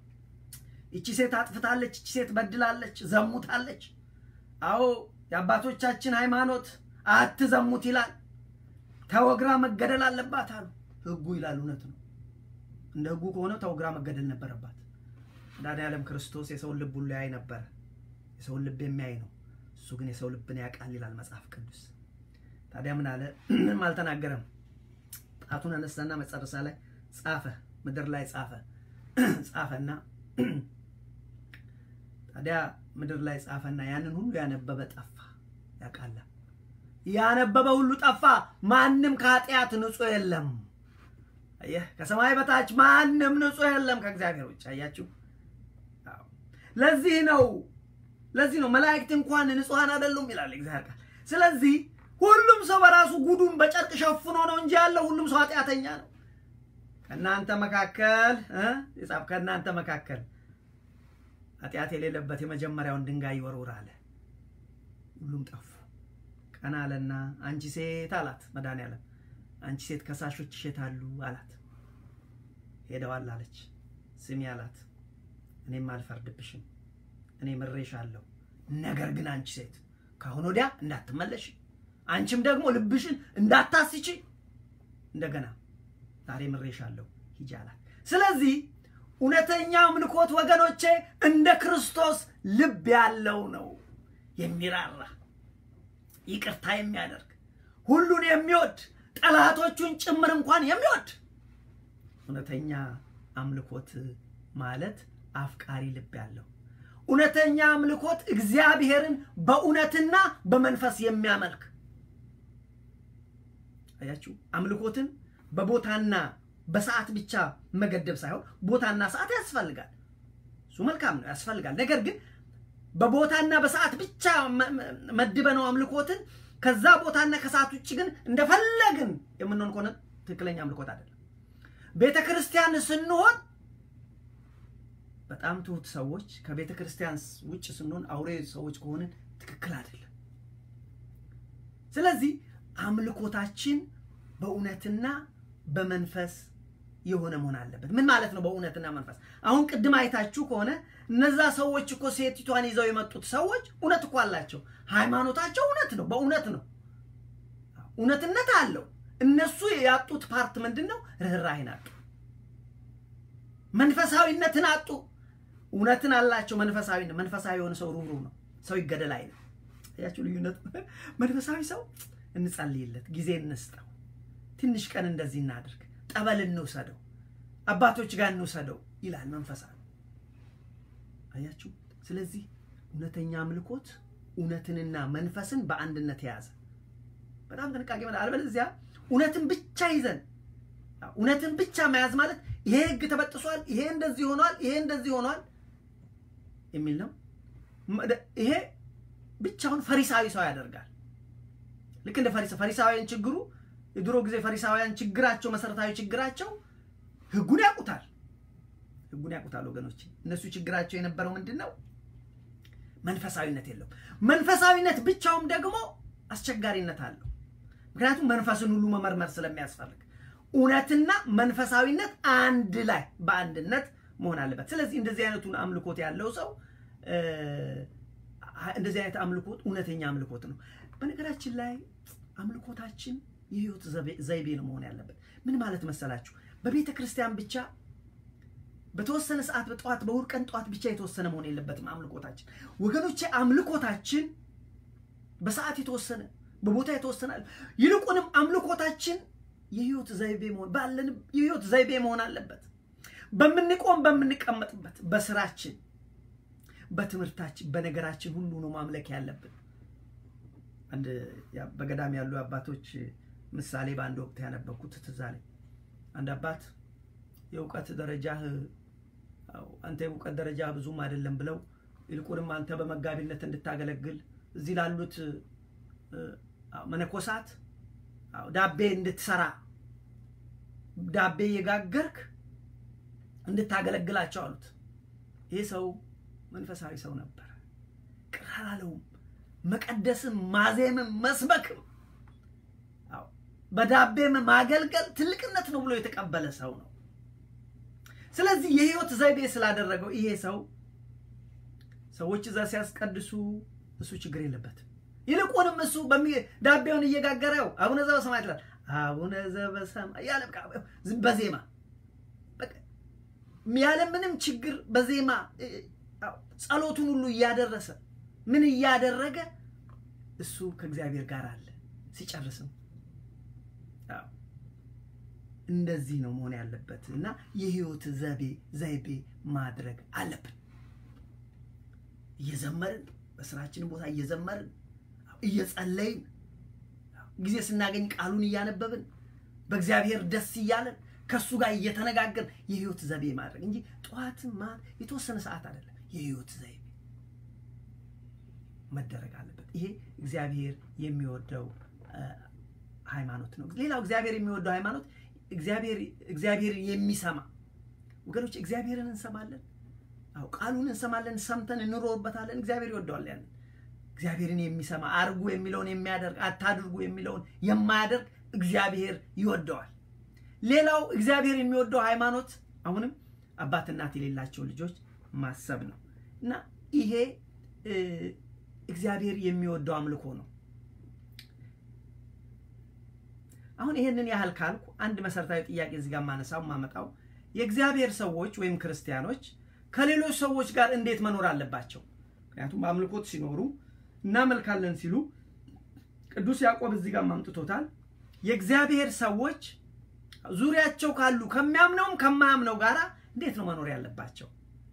ይቺ ሴት አጥፍታለች፣ ይቺ ሴት በድላለች፣ ዘሙታለች። አዎ የአባቶቻችን ሃይማኖት አትዘሙት ይላል። ተወግራ መገደል አለባት አሉ። ህጉ ይላል። እውነት ነው። እንደ ህጉ ከሆነ ተወግራ መገደል ነበረባት። መድኃኔዓለም ክርስቶስ የሰውን ልብ ሁሉ ያይ ነበረ። የሰውን ልብ የሚያይ ነው። እሱ ግን የሰው ልብን ያውቃል ይላል መጽሐፍ ቅዱስ። ታዲያ ምን አለ? ምንም አልተናገረም። ጣቱን አነሳና መጨረሻ ላይ ጻፈ ምድር ላይ ጻፈ ጻፈና ታዲያ ምድር ላይ ጻፈና ያንን ሁሉ ያነበበ ጠፋ። ያውቃላ ያነበበ ሁሉ ጠፋ። ማንም ከኃጢአት ንጹሕ የለም። አየህ፣ ከሰማይ በታች ማንም ንጹሕ የለም ከእግዚአብሔር ውጭ። አያችሁ፣ ለዚህ ነው ለዚህ ነው መላእክት እንኳን ንጹሐን አይደሉም ይላል እግዚአብሔር ቃል። ስለዚህ ሁሉም ሰው በራሱ ጉዱን በጨርቅ ሸፍኖ ነው እንጂ ያለው ሁሉም ሰው ኃጢአተኛ ነው። ከእናንተ መካከል የጻፍ ከእናንተ መካከል ኃጢአት የሌለበት የመጀመሪያውን ድንጋይ ይወርውር አለ። ሁሉም ጠፉ። ቀና አለና አንቺ ሴት አላት መድኃኔዓለም፣ አንቺ ሴት ከሳሾች ይሸታሉ አላት። ሄደዋል አለች። ስሚ አላት፣ እኔም አልፈርድብሽም፣ እኔ ምሬሻለሁ። ነገር ግን አንቺ ሴት ከአሁን ወዲያ እንዳትመለሽ፣ አንቺም ደግሞ ልብሽን እንዳታስቺ እንደገና ዛሬ ምሬሻለሁ ሂጂ አላት። ስለዚህ እውነተኛ አምልኮት ወገኖቼ እንደ ክርስቶስ ልብ ያለው ነው። የሚራራ ይቅርታ የሚያደርግ ሁሉን የሚወድ ጠላቶቹን ጭምር እንኳን የሚወድ እውነተኛ አምልኮት ማለት አፍቃሪ ልብ ያለው እውነተኛ አምልኮት እግዚአብሔርን በእውነትና በመንፈስ የሚያመልክ አያችሁ። አምልኮትን በቦታና በሰዓት ብቻ መገደብ ሳይሆን ቦታና ሰዓት ያስፈልጋል። እሱ መልካም ነው፣ ያስፈልጋል። ነገር ግን በቦታና በሰዓት ብቻ መድበነው አምልኮትን ከዛ ቦታና ከሰዓት ውጭ ግን እንደፈለግን የምንሆን ከሆነ ትክክለኛ አምልኮት አይደለም። ቤተ ክርስቲያን ስንሆን በጣም ትሁት ሰዎች ከቤተ ክርስቲያን ውጭ ስንሆን አውሬ ሰዎች ከሆንን ትክክል አይደለም። ስለዚህ አምልኮታችን በእውነትና በመንፈስ የሆነ መሆን አለበት። ምን ማለት ነው? በእውነትና መንፈስ። አሁን ቅድም አይታችሁ ከሆነ እነዛ ሰዎች እኮ ሴቲቷን ይዘው የመጡት ሰዎች እውነት እኮ አላቸው። ሃይማኖታቸው እውነት ነው፣ በእውነት ነው፣ እውነትነት አለው። እነሱ ያጡት ፓርት ምንድን ነው? ርኅራኄን አጡ፣ መንፈሳዊነትን አጡ። እውነትን አላቸው፣ መንፈሳዊ መንፈሳዊ የሆነ ሰው ሩህሩህ ነው። ሰው ይገደል አይልም። ያችሁ ልዩነት። መንፈሳዊ ሰው እንጸልይለት፣ ጊዜ እንስጠው፣ ትንሽ ቀን እንደዚህ እናድርግ፣ ጠበል እንውሰደው፣ አባቶች ጋር እንውሰደው ይላል መንፈሳዊ። አያችሁ። ስለዚህ እውነተኛ አምልኮት እውነትንና መንፈስን በአንድነት የያዘ በጣም ጥንቃቄ ማለት አልበለዚያ እውነትን ብቻ ይዘን እውነትን ብቻ መያዝ ማለት ይሄ ሕግ ተበጥሷል፣ ይሄ እንደዚህ ሆኗል፣ ይሄ እንደዚህ ሆኗል የሚል ነው። ይሄ ብቻውን ፈሪሳዊ ሰው ያደርጋል። ልክ እንደ ፈሪሳ ፈሪሳውያን ችግሩ የድሮ ጊዜ ፈሪሳውያን ችግራቸው መሰረታዊ ችግራቸው ሕጉን ያውቁታል ሕጉን ያውቁታል ወገኖች። እነሱ ችግራቸው የነበረው ምንድን ነው? መንፈሳዊነት የለውም። መንፈሳዊነት ብቻውም ደግሞ አስቸጋሪነት አለው። ምክንያቱም መንፈስን ሁሉ መመርመር ስለሚያስፈልግ እውነትና መንፈሳዊነት አንድ ላይ በአንድነት መሆን አለበት። ስለዚህ እንደዚህ አይነቱን አምልኮት ያለው ሰው እንደዚህ አይነት አምልኮት እውነተኛ አምልኮት ነው። በነገራችን ላይ አምልኮታችን የህይወት ዘይቤ ነው መሆን ያለበት። ምን ማለት መሰላችሁ? በቤተ ክርስቲያን ብቻ በተወሰነ ሰዓት በጠዋት በእሑድ ቀን ጠዋት ብቻ የተወሰነ መሆን የለበትም አምልኮታችን ወገኖቼ። አምልኮታችን በሰዓት የተወሰነ በቦታ የተወሰነ ይልቁንም አምልኮታችን የህይወት ዘይቤ መሆን ባለን የህይወት ዘይቤ መሆን አለበት። በምንቆም በምንቀመጥበት፣ በስራችን፣ በትምህርታችን፣ በነገራችን ሁሉ ነው ማምለክ ያለብን። አንድ በገዳም ያሉ አባቶች ምሳሌ በአንድ ወቅት ያነበብኩት ትዝ አለኝ። አንድ አባት የእውቀት ደረጃህ አንተ የእውቀት ደረጃ ብዙም አይደለም ብለው ይልቁንም አንተ በመጋቢነት እንድታገለግል እዚህ ላሉት መነኮሳት ዳቤ እንድትሰራ ዳቤ የጋገርክ እንድታገለግላቸው አሉት። ይህ ሰው መንፈሳዊ ሰው ነበር። ቅር አላለውም። መቀደስም ማዜምም መስበክም በዳቤም ማገልገል ትልቅነት ነው ብሎ የተቀበለ ሰው ነው። ስለዚህ የህይወት ዘይቤ ስላደረገው ይሄ ሰው ሰዎች እዛ ሲያስቀድሱ እሱ ችግር የለበትም። ይልቁንም እሱ ዳቤውን እየጋገረው አቡነ ዘበሰማይ ይላል። አቡነ ዘበሰማይ ያለ በዜማ ያለ ምንም ችግር በዜማ ጸሎቱን ሁሉ እያደረሰ ምን እያደረገ እሱ ከእግዚአብሔር ጋር አለ። ሲጨርስም እንደዚህ ነው መሆን ያለበት እና የህይወት ዘቤ ዘይቤ ማድረግ አለብን። እየዘመርን በስራችን ቦታ እየዘመርን እየጸለይን ጊዜ ስናገኝ ቃሉን እያነበብን በእግዚአብሔር ደስ እያለን ከእሱ ጋር እየተነጋገርን የህይወት ዘይቤ ማድረግ እንጂ ጠዋትም ማታ የተወሰነ ሰዓት አይደለም። የህይወት ዘይቤ መደረግ አለበት። ይሄ እግዚአብሔር የሚወደው ሃይማኖት ነው። ሌላው እግዚአብሔር የሚወደው ሃይማኖት እግዚአብሔርን የሚሰማ ወገኖች፣ እግዚአብሔርን እንሰማለን። አዎ ቃሉን እንሰማለን፣ ሰምተን እንኖርበታለን። እግዚአብሔር ይወደዋል ያለን እግዚአብሔርን የሚሰማ አድርጉ የሚለውን የሚያደርግ አታድርጉ የሚለውን የማያደርግ እግዚአብሔር ይወደዋል። ሌላው እግዚአብሔር የሚወደው ሃይማኖት አሁንም አባት እናት የሌላቸው ልጆች ማሰብ ነው እና ይሄ እግዚአብሔር የሚወደው አምልኮ ነው። አሁን ይሄንን ያህል ካልኩ አንድ መሰረታዊ ጥያቄ እዚህ ጋር ማነሳው ማመጣው የእግዚአብሔር ሰዎች ወይም ክርስቲያኖች ከሌሎች ሰዎች ጋር እንዴት መኖር አለባቸው? ምክንያቱም በአምልኮት ሲኖሩ እናመልካለን ሲሉ ቅዱስ ያዕቆብ እዚህ ጋር ማምጥቶታል። የእግዚአብሔር ሰዎች ዙሪያቸው ካሉ ከሚያምነውም ከማያምነው ጋር እንዴት ነው መኖር ያለባቸው?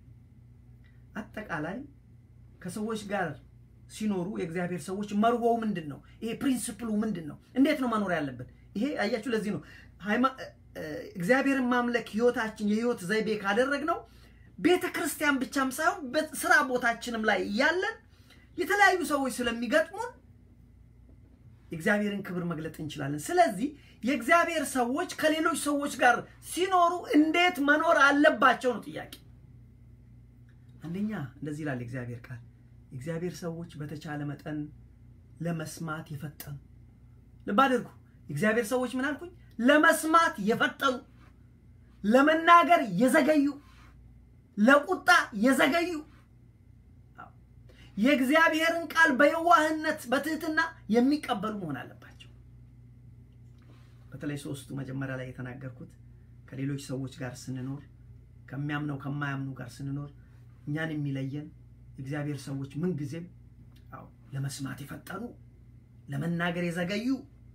አጠቃላይ ከሰዎች ጋር ሲኖሩ የእግዚአብሔር ሰዎች መርሆው ምንድን ነው? ይሄ ፕሪንስፕሉ ምንድን ነው? እንዴት ነው መኖር ያለብን? ይሄ አያችሁ፣ ለዚህ ነው እግዚአብሔርን ማምለክ ህይወታችን የህይወት ዘይቤ ካደረግነው ቤተ ክርስቲያን ብቻም ሳይሆን በስራ ቦታችንም ላይ እያለን የተለያዩ ሰዎች ስለሚገጥሙን የእግዚአብሔርን ክብር መግለጥ እንችላለን። ስለዚህ የእግዚአብሔር ሰዎች ከሌሎች ሰዎች ጋር ሲኖሩ እንዴት መኖር አለባቸው ነው ጥያቄ። አንደኛ እንደዚህ ይላል የእግዚአብሔር ቃል፣ የእግዚአብሔር ሰዎች በተቻለ መጠን ለመስማት የፈጠኑ ልብ አድርጉ። የእግዚአብሔር ሰዎች ምን አልኩኝ? ለመስማት የፈጠኑ፣ ለመናገር የዘገዩ፣ ለቁጣ የዘገዩ የእግዚአብሔርን ቃል በየዋህነት በትህትና የሚቀበሉ መሆን አለባቸው። በተለይ ሶስቱ መጀመሪያ ላይ የተናገርኩት ከሌሎች ሰዎች ጋር ስንኖር፣ ከሚያምነው ከማያምኑ ጋር ስንኖር እኛን የሚለየን የእግዚአብሔር ሰዎች ምንጊዜም አዎ ለመስማት የፈጠኑ፣ ለመናገር የዘገዩ፣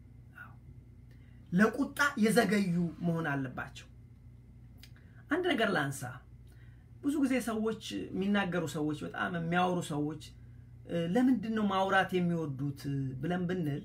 ለቁጣ የዘገዩ መሆን አለባቸው። አንድ ነገር ላንሳ። ብዙ ጊዜ ሰዎች የሚናገሩ ሰዎች በጣም የሚያወሩ ሰዎች ለምንድን ነው ማውራት የሚወዱት ብለን ብንል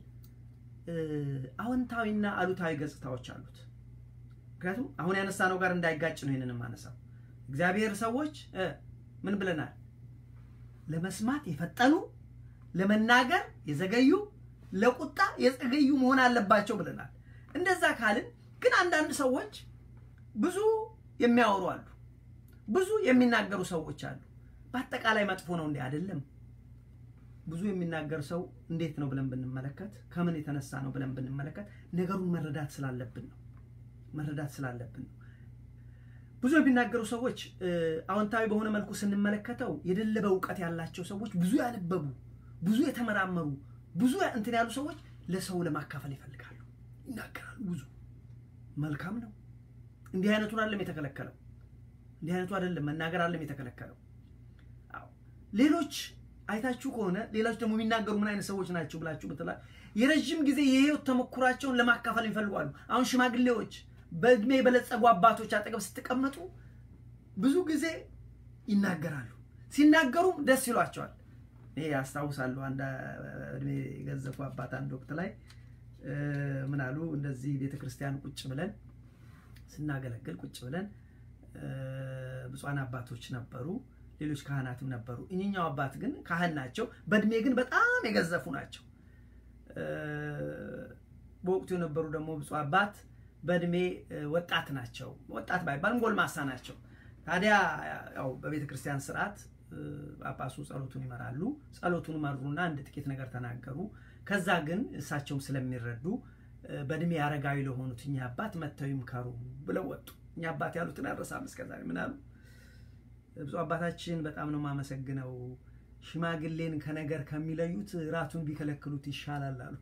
አዎንታዊና አሉታዊ ገጽታዎች አሉት። ምክንያቱም አሁን ያነሳነው ጋር እንዳይጋጭ ነው ይህንን የማነሳው። እግዚአብሔር ሰዎች ምን ብለናል? ለመስማት የፈጠኑ፣ ለመናገር የዘገዩ፣ ለቁጣ የዘገዩ መሆን አለባቸው ብለናል። እንደዛ ካልን ግን አንዳንድ ሰዎች ብዙ የሚያወሩ አሉ ብዙ የሚናገሩ ሰዎች አሉ። በአጠቃላይ መጥፎ ነው እንዴ? አይደለም። ብዙ የሚናገር ሰው እንዴት ነው ብለን ብንመለከት፣ ከምን የተነሳ ነው ብለን ብንመለከት፣ ነገሩን መረዳት ስላለብን ነው። መረዳት ስላለብን ነው። ብዙ የሚናገሩ ሰዎች አዎንታዊ በሆነ መልኩ ስንመለከተው የደለበ እውቀት ያላቸው ሰዎች፣ ብዙ ያነበቡ፣ ብዙ የተመራመሩ፣ ብዙ እንትን ያሉ ሰዎች ለሰው ለማካፈል ይፈልጋሉ፣ ይናገራሉ። ብዙ መልካም ነው። እንዲህ አይነቱን አለም የተከለከለው እንዲህ አይነቱ አይደለም መናገር አለም የተከለከለው። አዎ ሌሎች አይታችሁ ከሆነ ሌሎች ደግሞ የሚናገሩ ምን አይነት ሰዎች ናቸው ብላችሁ ብትላ የረዥም ጊዜ የህይወት ተሞክሯቸውን ለማካፈል ይፈልጓሉ። አሁን ሽማግሌዎች፣ በእድሜ የበለጸጉ አባቶች አጠገብ ስትቀመጡ ብዙ ጊዜ ይናገራሉ። ሲናገሩም ደስ ይሏቸዋል። ይሄ ያስታውሳሉ። አንድ እድሜ የገዘፉ አባት አንድ ወቅት ላይ ምን አሉ? እንደዚህ ቤተክርስቲያን ቁጭ ብለን ስናገለግል ቁጭ ብለን ብፁዓን አባቶች ነበሩ፣ ሌሎች ካህናትም ነበሩ። እኚኛው አባት ግን ካህን ናቸው፣ በእድሜ ግን በጣም የገዘፉ ናቸው። በወቅቱ የነበሩ ደግሞ ብፁዕ አባት በእድሜ ወጣት ናቸው። ወጣት ባይባልም ጎልማሳ ናቸው። ታዲያ ያው በቤተ ክርስቲያን ስርዓት ጳጳሱ ጸሎቱን ይመራሉ። ጸሎቱን መሩና አንድ ጥቂት ነገር ተናገሩ። ከዛ ግን እሳቸውም ስለሚረዱ በእድሜ አረጋዊ ለሆኑት እኚህ አባት መጥተው ይምከሩ ብለው ወጡ። እኛ አባት ያሉትን አልረሳም እስከዛሬ። ምን አሉ? ብፁዕ አባታችን በጣም ነው የማመሰግነው፣ ሽማግሌን ከነገር ከሚለዩት ራቱን ቢከለክሉት ይሻላል አሉ።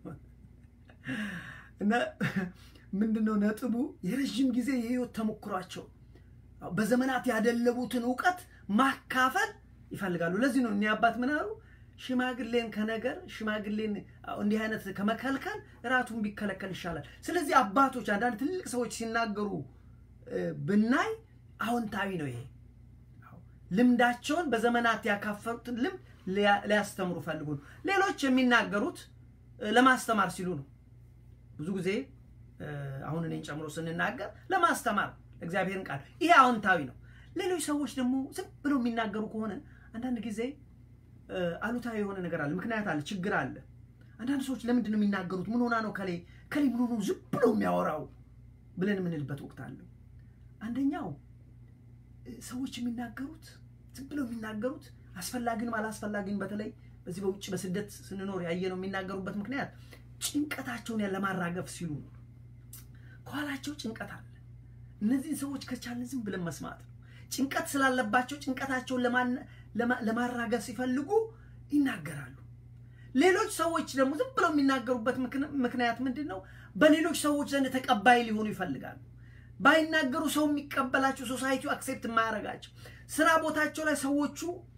እና ምንድነው ነጥቡ? የረዥም ጊዜ የህይወት ተሞክሯቸው በዘመናት ያደለቡትን እውቀት ማካፈል ይፈልጋሉ። ለዚህ ነው እኒህ አባት ምን አሉ? ሽማግሌን ከነገር ሽማግሌን እንዲህ አይነት ከመከልከል ራቱን ቢከለከል ይሻላል። ስለዚህ አባቶች አንዳንድ ትልቅ ሰዎች ሲናገሩ ብናይ አዎንታዊ ነው። ይሄ ልምዳቸውን በዘመናት ያካፈሩትን ልምድ ሊያስተምሩ ፈልጉ ነው። ሌሎች የሚናገሩት ለማስተማር ሲሉ ነው። ብዙ ጊዜ አሁን እኔን ጨምሮ ስንናገር ለማስተማር እግዚአብሔርን ቃል ይሄ አዎንታዊ ነው። ሌሎች ሰዎች ደግሞ ዝም ብለው የሚናገሩ ከሆነ አንዳንድ ጊዜ አሉታዊ የሆነ ነገር አለ፣ ምክንያት አለ፣ ችግር አለ። አንዳንድ ሰዎች ለምንድን ነው የሚናገሩት? ምን ሆና ነው ከሌ ከሌ ምን ሆኖ ዝም ብለው የሚያወራው ብለን የምንልበት ወቅት አለ። አንደኛው ሰዎች የሚናገሩት ዝም ብለው የሚናገሩት አስፈላጊንም አላስፈላጊንም በተለይ በዚህ በውጭ በስደት ስንኖር ያየነው የሚናገሩበት ምክንያት ጭንቀታቸውን ለማራገፍ ሲሉ ነው። ከኋላቸው ጭንቀት አለ። እነዚህን ሰዎች ከቻልን ዝም ብለን መስማት ነው። ጭንቀት ስላለባቸው ጭንቀታቸውን ለማራገፍ ሲፈልጉ ይናገራሉ። ሌሎች ሰዎች ደግሞ ዝም ብለው የሚናገሩበት ምክንያት ምንድን ነው? በሌሎች ሰዎች ዘንድ ተቀባይ ሊሆኑ ይፈልጋሉ። ባይናገሩ ሰው የሚቀበላቸው ሶሳይቲው አክሴፕት የማያደርጋቸው ስራ ቦታቸው ላይ ሰዎቹ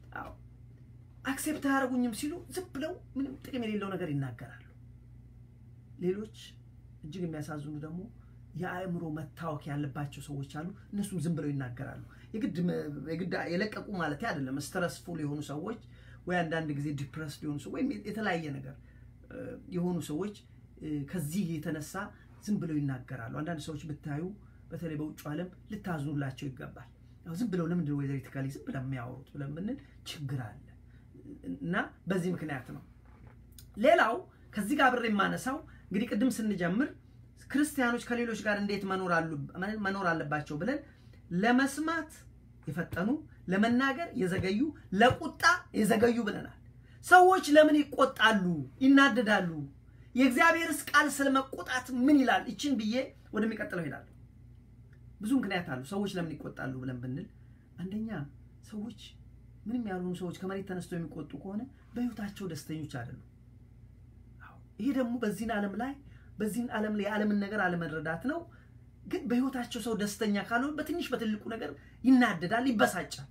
አክሴፕት አያደርጉኝም ሲሉ ዝም ብለው ምንም ጥቅም የሌለው ነገር ይናገራሉ። ሌሎች እጅግ የሚያሳዝኑ ደግሞ የአእምሮ መታወክ ያለባቸው ሰዎች አሉ። እነሱም ዝም ብለው ይናገራሉ። የግድ የግድ የለቀቁ ማለት አይደለም። ስትረስፉል የሆኑ ሰዎች ወይ አንዳንድ ጊዜ ዲፕረስ የሆኑ ሰዎች ወይም የተለያየ ነገር የሆኑ ሰዎች ከዚህ የተነሳ ዝም ብለው ይናገራሉ። አንዳንድ ሰዎች ብታዩ በተለይ በውጭ ዓለም ልታዝኑላቸው ይገባል። ዝም ብለው ለምንድን ወይ ቴክኒካሊ ዝም ብለው የሚያወሩት ብለን ብንል ችግር አለ እና በዚህ ምክንያት ነው። ሌላው ከዚህ ጋር አብሬ የማነሳው እንግዲህ ቅድም ስንጀምር ክርስቲያኖች ከሌሎች ጋር እንዴት መኖር አለባቸው ብለን ለመስማት የፈጠኑ ለመናገር የዘገዩ ለቁጣ የዘገዩ ብለናል። ሰዎች ለምን ይቆጣሉ፣ ይናደዳሉ? የእግዚአብሔርስ ቃል ስለ መቆጣት ምን ይላል? ይችን ብዬ ወደሚቀጥለው ሄዳለሁ። ብዙ ምክንያት አሉ ሰዎች ለምን ይቆጣሉ ብለን ብንል፣ አንደኛ ሰዎች ምንም ያልሆኑ ሰዎች ከመሬት ተነስተው የሚቆጡ ከሆነ በሕይወታቸው ደስተኞች አይደሉም። ይሄ ደግሞ በዚህን ዓለም ላይ በዚህን ዓለም ላይ የዓለምን ነገር አለመረዳት ነው። ግን በሕይወታቸው ሰው ደስተኛ ካልሆነ በትንሽ በትልቁ ነገር ይናደዳል፣ ይበሳጫል።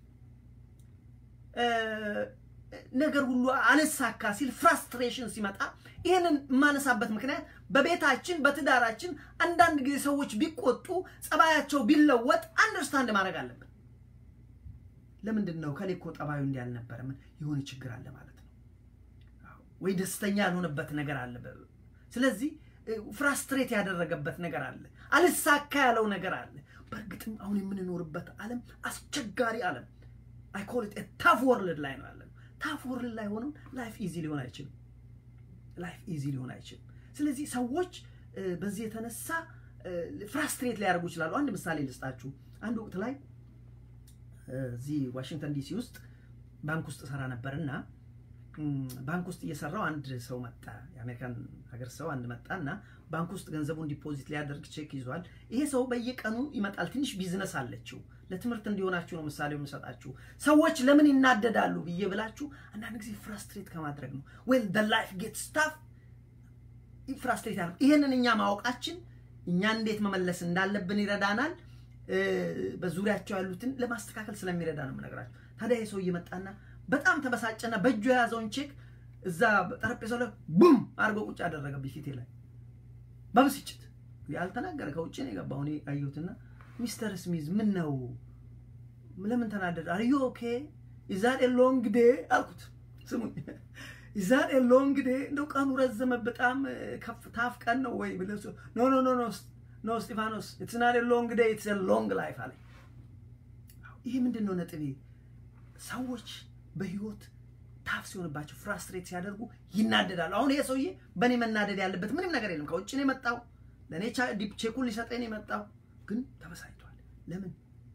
ነገር ሁሉ አልሳካ ሲል ፍራስትሬሽን ሲመጣ ይህንን የማነሳበት ምክንያት በቤታችን በትዳራችን አንዳንድ ጊዜ ሰዎች ቢቆጡ ጸባያቸው ቢለወጥ አንደርስታንድ ማድረግ አለብን። ለምንድን ነው ከሌ እኮ ጠባዩ እንዲህ አልነበረም፣ የሆነ ችግር አለ ማለት ነው፣ ወይ ደስተኛ ያልሆነበት ነገር አለ። ስለዚህ ፍራስትሬት ያደረገበት ነገር አለ፣ አልሳካ ያለው ነገር አለ። በእርግጥም አሁን የምንኖርበት ዓለም አስቸጋሪ ዓለም አይ ኮል ኢት ታፍ ወርልድ ላይ ነው ያለን። ታፍ ወርልድ ላይ ሆነው ላይፍ ኢዚ ሊሆን አይችልም። ላይፍ ኢዚ ሊሆን አይችልም። ስለዚህ ሰዎች በዚህ የተነሳ ፍራስትሬት ሊያደርጉ ይችላሉ። አንድ ምሳሌ ልስጣችሁ። አንድ ወቅት ላይ እዚህ ዋሽንግተን ዲሲ ውስጥ ባንክ ውስጥ ሰራ ነበር እና ባንክ ውስጥ እየሰራው አንድ ሰው መጣ። የአሜሪካን ሀገር ሰው አንድ መጣ እና ባንክ ውስጥ ገንዘቡን ዲፖዚት ሊያደርግ ቼክ ይዟል። ይሄ ሰው በየቀኑ ይመጣል። ትንሽ ቢዝነስ አለችው። ለትምህርት እንዲሆናችሁ ነው ምሳሌው የምሰጣችሁ። ሰዎች ለምን ይናደዳሉ ብዬ ብላችሁ አንዳንድ ጊዜ ፍራስትሬት ከማድረግ ነው። ዌል ደ ላይፍ ጌት ስታፍ ፍራስትሬት ያደርግ። ይህንን እኛ ማወቃችን እኛን እንዴት መመለስ እንዳለብን ይረዳናል። በዙሪያቸው ያሉትን ለማስተካከል ስለሚረዳ ነው የምነግራቸው። ታዲያ ይህ ሰው እየመጣና በጣም ተበሳጨና በእጁ የያዘውን ቼክ እዛ ጠረጴዛው ላይ ቡም አድርጎ ቁጭ አደረገብኝ ፊቴ ላይ በብስጭት ያልተናገረ ከውጭ ነው የገባው። እኔ አየሁትና ሚስተር ስሚዝ ምን ነው ለምን ተናደደ? አር ዩ ኦኬ ኢዛት ኤ ሎንግ ዴ አልኩት። ስሙኝ ኢዛት ኤ ሎንግ ዴ እንደው ቀኑ ረዘመ በጣም ታፍ ቀን ነው ወይ ብለ ኖ ኖ ኖ ኖ ኖ ስጢፋኖስ ኢትስ ናት ኤ ሎንግ ዴ ኢትስ ኤ ሎንግ ላይፍ አለ። ይሄ ምንድን ነው ነጥቤ? ሰዎች በህይወት ታፍ ሲሆንባቸው ፍራስትሬት ሲያደርጉ ይናደዳሉ። አሁን ይሄ ሰውዬ በእኔ መናደድ ያለበት ምንም ነገር የለም። ከውጭ ነው የመጣው፣ ለእኔ ቼኩን ሊሰጠኝ ነው የመጣው፣ ግን ተበሳጭቷል። ለምን?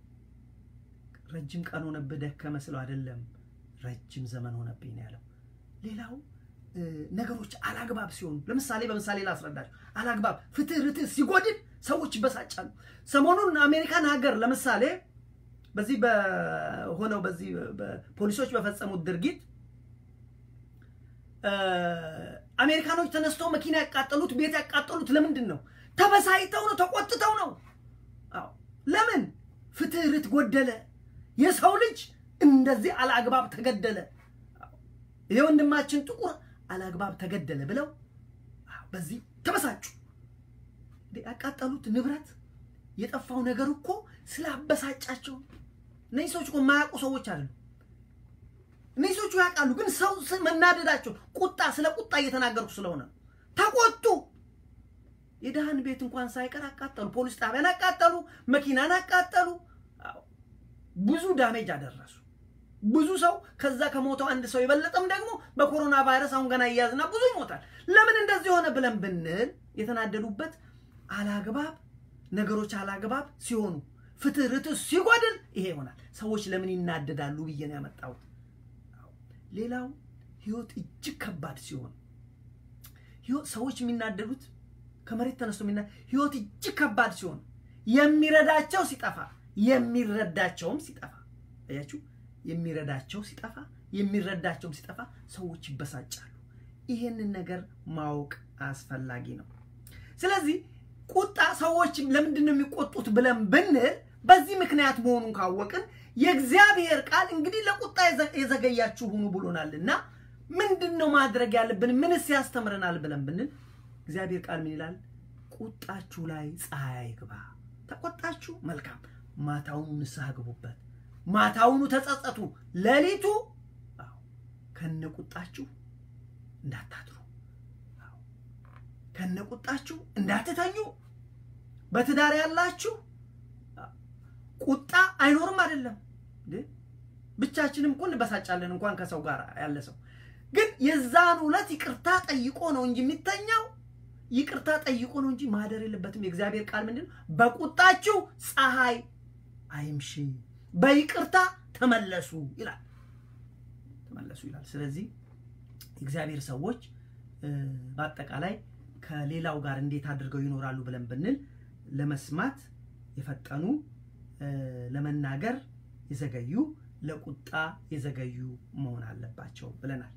ረጅም ቀን ሆነብህ ደከመ ስለው አይደለም፣ ረጅም ዘመን ሆነብኝ ነው ያለው። ሌላው ነገሮች አላግባብ ሲሆኑ፣ ለምሳሌ በምሳሌ ላስረዳቸው። አላግባብ ፍትህ፣ ርትህ ሲጎድል ሰዎች ይበሳጫሉ። ሰሞኑን አሜሪካን ሀገር ለምሳሌ በዚህ በሆነው በዚህ ፖሊሶች በፈጸሙት ድርጊት አሜሪካኖች ተነስተው መኪና ያቃጠሉት ቤት ያቃጠሉት ለምንድን ነው? ተበሳይተው ነው፣ ተቆጥተው ነው። አዎ ለምን? ፍትህ ርት ጎደለ። የሰው ልጅ እንደዚህ አላግባብ ተገደለ። ይሄ ወንድማችን ጥቁር አላግባብ ተገደለ ብለው በዚህ ተበሳጩ። ያቃጠሉት ንብረት የጠፋው ነገር እኮ ስላበሳጫቸው። እነዚህ ሰዎች እኮ የማያውቁ ሰዎች አይደሉም። እነዚህ ሰዎቹ ያውቃሉ፣ ግን ሰው መናደዳቸው ቁጣ ስለ ቁጣ እየተናገርኩ ስለሆነ ተቆጡ። የድሃን ቤት እንኳን ሳይቀር አቃጠሉ። ፖሊስ ጣቢያን አቃጠሉ። መኪናን አቃጠሉ። ብዙ ዳሜጅ አደረሱ። ብዙ ሰው ከዛ ከሞተው አንድ ሰው የበለጠም ደግሞ በኮሮና ቫይረስ አሁን ገና እያዝና ብዙ ይሞታል። ለምን እንደዚህ ሆነ ብለን ብንል የተናደዱበት አላግባብ ነገሮች አላግባብ ሲሆኑ ፍትህ ርትዕ ሲጎድል ይሄ ይሆናል። ሰዎች ለምን ይናደዳሉ ብዬ ነው ያመጣሁት። ሌላው ህይወት እጅግ ከባድ ሲሆን ሰዎች የሚናደዱት ከመሬት ተነስቶ የሚና ህይወት እጅግ ከባድ ሲሆን የሚረዳቸው ሲጠፋ የሚረዳቸውም ሲጠፋ አያችሁ፣ የሚረዳቸው ሲጠፋ የሚረዳቸውም ሲጠፋ ሰዎች ይበሳጫሉ። ይሄንን ነገር ማወቅ አስፈላጊ ነው። ስለዚህ ቁጣ ሰዎች ለምንድን ነው የሚቆጡት ብለን ብንል በዚህ ምክንያት መሆኑን ካወቅን የእግዚአብሔር ቃል እንግዲህ ለቁጣ የዘገያችሁ ሁኑ ብሎናልና ምንድን ነው ማድረግ ያለብን? ምንስ ያስተምረናል ብለን ብንል እግዚአብሔር ቃል ምን ይላል? ቁጣችሁ ላይ ፀሐይ አይግባ። ተቆጣችሁ፣ መልካም ማታውኑ ንስሐ ግቡበት። ማታውኑ ተጸጸቱ። ሌሊቱ ከነ ቁጣችሁ እንዳታድሩ፣ ከነ ቁጣችሁ እንዳትተኙ። በትዳር ያላችሁ ቁጣ አይኖርም አይደለም ብቻችንም እኮ እንበሳጫለን፣ እንኳን ከሰው ጋር ያለ ሰው ግን የዛን ዕለት ይቅርታ ጠይቆ ነው እንጂ የሚተኛው ይቅርታ ጠይቆ ነው እንጂ ማደር የለበትም። የእግዚአብሔር ቃል ምንድን ነው? በቁጣችሁ ፀሐይ አይምሽ፣ በይቅርታ ተመለሱ ይላል። ተመለሱ ይላል። ስለዚህ እግዚአብሔር ሰዎች በአጠቃላይ ከሌላው ጋር እንዴት አድርገው ይኖራሉ ብለን ብንል ለመስማት የፈጠኑ ለመናገር የዘገዩ ለቁጣ የዘገዩ መሆን አለባቸው ብለናል።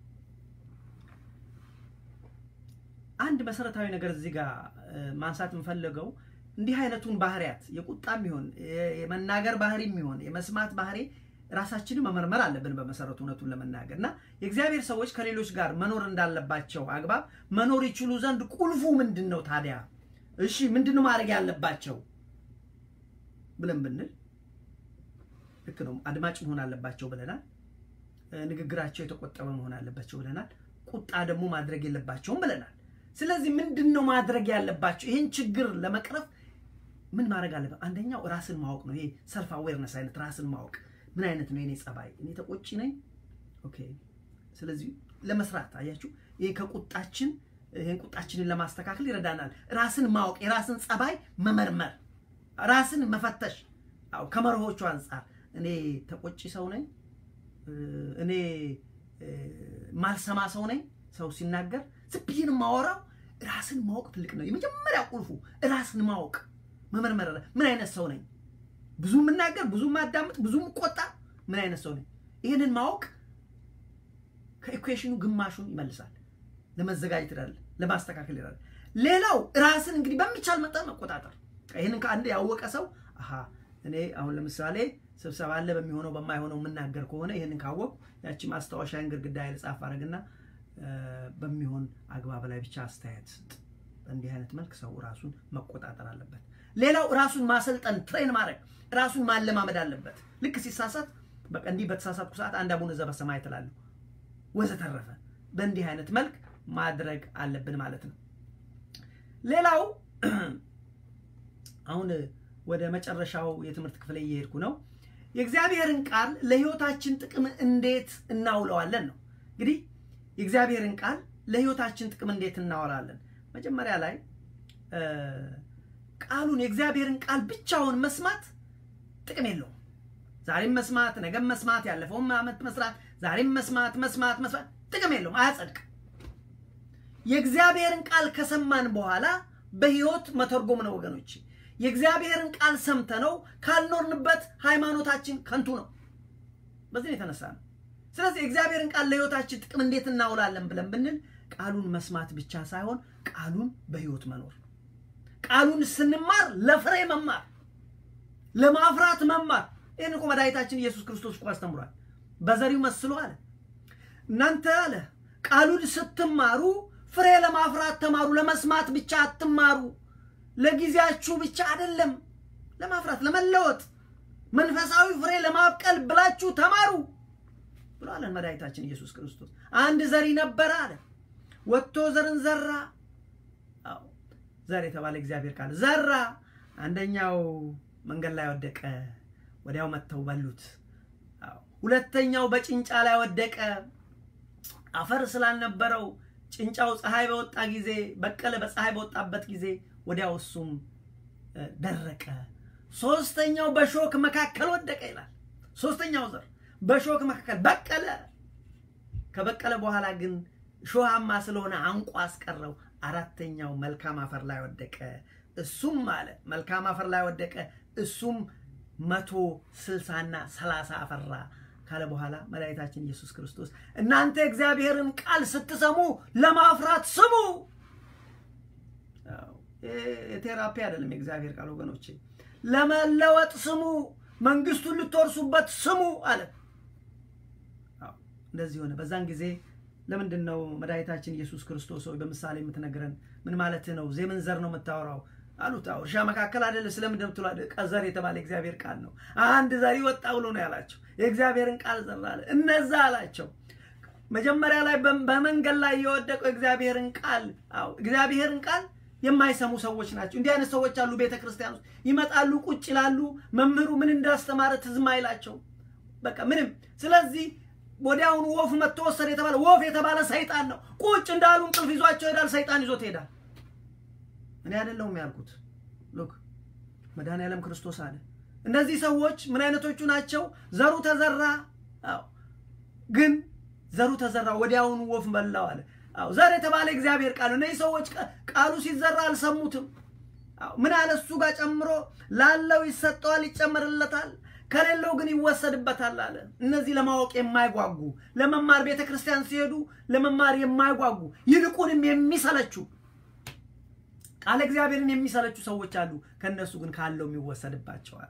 አንድ መሰረታዊ ነገር እዚህ ጋር ማንሳት የምፈልገው እንዲህ አይነቱን ባህሪያት የቁጣም ይሆን የመናገር ባህሪም ይሆን የመስማት ባህሪ ራሳችንን መመርመር አለብን። በመሰረቱ እውነቱን ለመናገር እና የእግዚአብሔር ሰዎች ከሌሎች ጋር መኖር እንዳለባቸው አግባብ መኖር ይችሉ ዘንድ ቁልፉ ምንድን ነው ታዲያ? እሺ ምንድን ማድረግ ያለባቸው ብለን ብንል ልክ ነው። አድማጭ መሆን አለባቸው ብለናል። ንግግራቸው የተቆጠበ መሆን አለባቸው ብለናል። ቁጣ ደግሞ ማድረግ የለባቸውም ብለናል። ስለዚህ ምንድን ነው ማድረግ ያለባቸው? ይህን ችግር ለመቅረፍ ምን ማድረግ አለበት? አንደኛው ራስን ማወቅ ነው። ይሄ ሰልፍ አዌርነስ አይነት ራስን ማወቅ ምን አይነት ነው የኔ ጸባይ? እኔ ተቆጪ ነኝ። ኦኬ። ስለዚህ ለመስራት አያችሁ፣ ይሄ ከቁጣችን ይህን ቁጣችንን ለማስተካከል ይረዳናል። ራስን ማወቅ፣ የራስን ጸባይ መመርመር፣ ራስን መፈተሽ። አዎ ከመርሆቹ አንጻር እኔ ተቆጪ ሰው ነኝ፣ እኔ ማልሰማ ሰው ነኝ። ሰው ሲናገር ዝም ብዬ ነው የማወራው። ራስን ማወቅ ትልቅ ነው። የመጀመሪያ ቁልፉ ራስን ማወቅ መመርመር። ምን አይነት ሰው ነኝ? ብዙ የምናገር፣ ብዙ የማዳምጥ፣ ብዙ የምቆጣ፣ ምን አይነት ሰው ነኝ? ይህንን ማወቅ ከኢኩዌሽኑ ግማሹን ይመልሳል። ለመዘጋጀት ይላል፣ ለማስተካከል ይላል። ሌላው ራስን እንግዲህ በሚቻል መጠን መቆጣጠር። ይህንን ከአንድ ያወቀ ሰው አሀ እኔ አሁን ለምሳሌ ስብሰባ አለ በሚሆነው በማይሆነው የምናገር ከሆነ ይህንን ካወቅኩ ያቺ ማስታወሻን ግድግዳ ላይ ጻፍ አድርግና በሚሆን አግባብ ላይ ብቻ አስተያየት ስጥ። በእንዲህ አይነት መልክ ሰው ራሱን መቆጣጠር አለበት። ሌላው ራሱን ማሰልጠን፣ ትሬን ማድረግ፣ ራሱን ማለማመድ አለበት። ልክ ሲሳሳት በቃ እንዲህ በተሳሳትኩ ሰዓት አንድ አቡነ ዘበሰማይ ትላለሁ ወዘተረፈ። በእንዲህ አይነት መልክ ማድረግ አለብን ማለት ነው። ሌላው አሁን ወደ መጨረሻው የትምህርት ክፍል እየሄድኩ ነው። የእግዚአብሔርን ቃል ለሕይወታችን ጥቅም እንዴት እናውለዋለን ነው። እንግዲህ የእግዚአብሔርን ቃል ለሕይወታችን ጥቅም እንዴት እናወራለን? መጀመሪያ ላይ ቃሉን የእግዚአብሔርን ቃል ብቻውን መስማት ጥቅም የለውም። ዛሬም መስማት፣ ነገም መስማት፣ ያለፈውም ዓመት መስራት፣ ዛሬም መስማት መስማት መስማት ጥቅም የለውም፣ አያጸድቅም። የእግዚአብሔርን ቃል ከሰማን በኋላ በሕይወት መተርጎም ነው ወገኖች። የእግዚአብሔርን ቃል ሰምተነው ካልኖርንበት ሃይማኖታችን ከንቱ ነው። በዚህ የተነሳ ነው። ስለዚህ የእግዚአብሔርን ቃል ለሕይወታችን ጥቅም እንዴት እናውላለን ብለን ብንል ቃሉን መስማት ብቻ ሳይሆን ቃሉን በሕይወት መኖር፣ ቃሉን ስንማር ለፍሬ መማር፣ ለማፍራት መማር። ይህን እኮ መድኃኒታችን ኢየሱስ ክርስቶስ እኮ አስተምሯል። በዘሪው መስሎ አለ እናንተ አለ ቃሉን ስትማሩ ፍሬ ለማፍራት ተማሩ። ለመስማት ብቻ አትማሩ። ለጊዜያችሁ ብቻ አይደለም፣ ለማፍራት ለመለወጥ፣ መንፈሳዊ ፍሬ ለማብቀል ብላችሁ ተማሩ ብሎ አለን መድኃኒታችን ኢየሱስ ክርስቶስ። አንድ ዘሪ ነበረ አለ ወጥቶ ዘርን ዘራ። አዎ ዘር የተባለ እግዚአብሔር ቃል ዘራ። አንደኛው መንገድ ላይ ወደቀ፣ ወዲያው መጥተው በሉት። አዎ ሁለተኛው በጭንጫ ላይ ወደቀ፣ አፈር ስላልነበረው ጭንጫው ፀሐይ በወጣ ጊዜ በቀለ። በፀሐይ በወጣበት ጊዜ ወዲያው እሱም ደረቀ። ሶስተኛው በሾክ መካከል ወደቀ ይላል። ሶስተኛው ዘር በሾክ መካከል በቀለ። ከበቀለ በኋላ ግን ሾሃማ ስለሆነ አንቋ አስቀረው። አራተኛው መልካም አፈር ላይ ወደቀ። እሱም አለ መልካም አፈር ላይ ወደቀ። እሱም መቶ ስልሳና ሰላሳ አፈራ ካለ በኋላ መድኃኒታችን ኢየሱስ ክርስቶስ እናንተ የእግዚአብሔርን ቃል ስትሰሙ ለማፍራት ስሙ። የቴራፒ አይደለም የእግዚአብሔር ቃል ወገኖቼ፣ ለመለወጥ ስሙ፣ መንግስቱን ልትወርሱበት ስሙ አለ። እንደዚህ ሆነ። በዛን ጊዜ ለምንድን ነው መድኃኒታችን ኢየሱስ ክርስቶስ ሆይ በምሳሌ የምትነግረን? ምን ማለት ነው? የምን ዘር ነው የምታወራው አሉት። አዎ እርሻ መካከል አይደለ ስለምንድን ትሏ? ዘር የተባለ እግዚአብሔር ቃል ነው። አንድ ዘሪ ወጣ ብሎ ነው ያላቸው። የእግዚአብሔርን ቃል ዘራ አለ። እነዛ አላቸው መጀመሪያ ላይ በመንገድ ላይ የወደቀው እግዚአብሔርን ቃል አዎ እግዚአብሔርን ቃል የማይሰሙ ሰዎች ናቸው። እንዲህ አይነት ሰዎች አሉ። ቤተ ክርስቲያን ውስጥ ይመጣሉ፣ ቁጭ ይላሉ። መምህሩ ምን እንዳስተማረ ትዝም አይላቸው በቃ ምንም። ስለዚህ ወዲያውኑ ወፍ መጥቶ ወሰደ የተባለ ወፍ የተባለ ሰይጣን ነው። ቁጭ እንዳሉ እንቅልፍ ይዟቸው ይሄዳል። ሰይጣን ይዞት ይሄዳል። እኔ አይደለሁም ያልኩት። ሉክ መድኃኔዓለም ክርስቶስ አለ። እነዚህ ሰዎች ምን አይነቶቹ ናቸው? ዘሩ ተዘራ። አዎ ግን ዘሩ ተዘራ፣ ወዲያውኑ ወፍ በላው አለ። አዎ ዘር የተባለ እግዚአብሔር ቃል ነው። እነዚህ ሰዎች ቃሉ ሲዘራ አልሰሙትም። አዎ ምን አለ? እሱ ጋር ጨምሮ ላለው ይሰጠዋል፣ ይጨመርለታል ከሌለው ግን ይወሰድበታል አለ። እነዚህ ለማወቅ የማይጓጉ ለመማር ቤተ ክርስቲያን ሲሄዱ ለመማር የማይጓጉ ይልቁንም የሚሰለቹ ቃለ እግዚአብሔርን የሚሰለቹ ሰዎች አሉ። ከእነሱ ግን ካለው ይወሰድባቸዋል።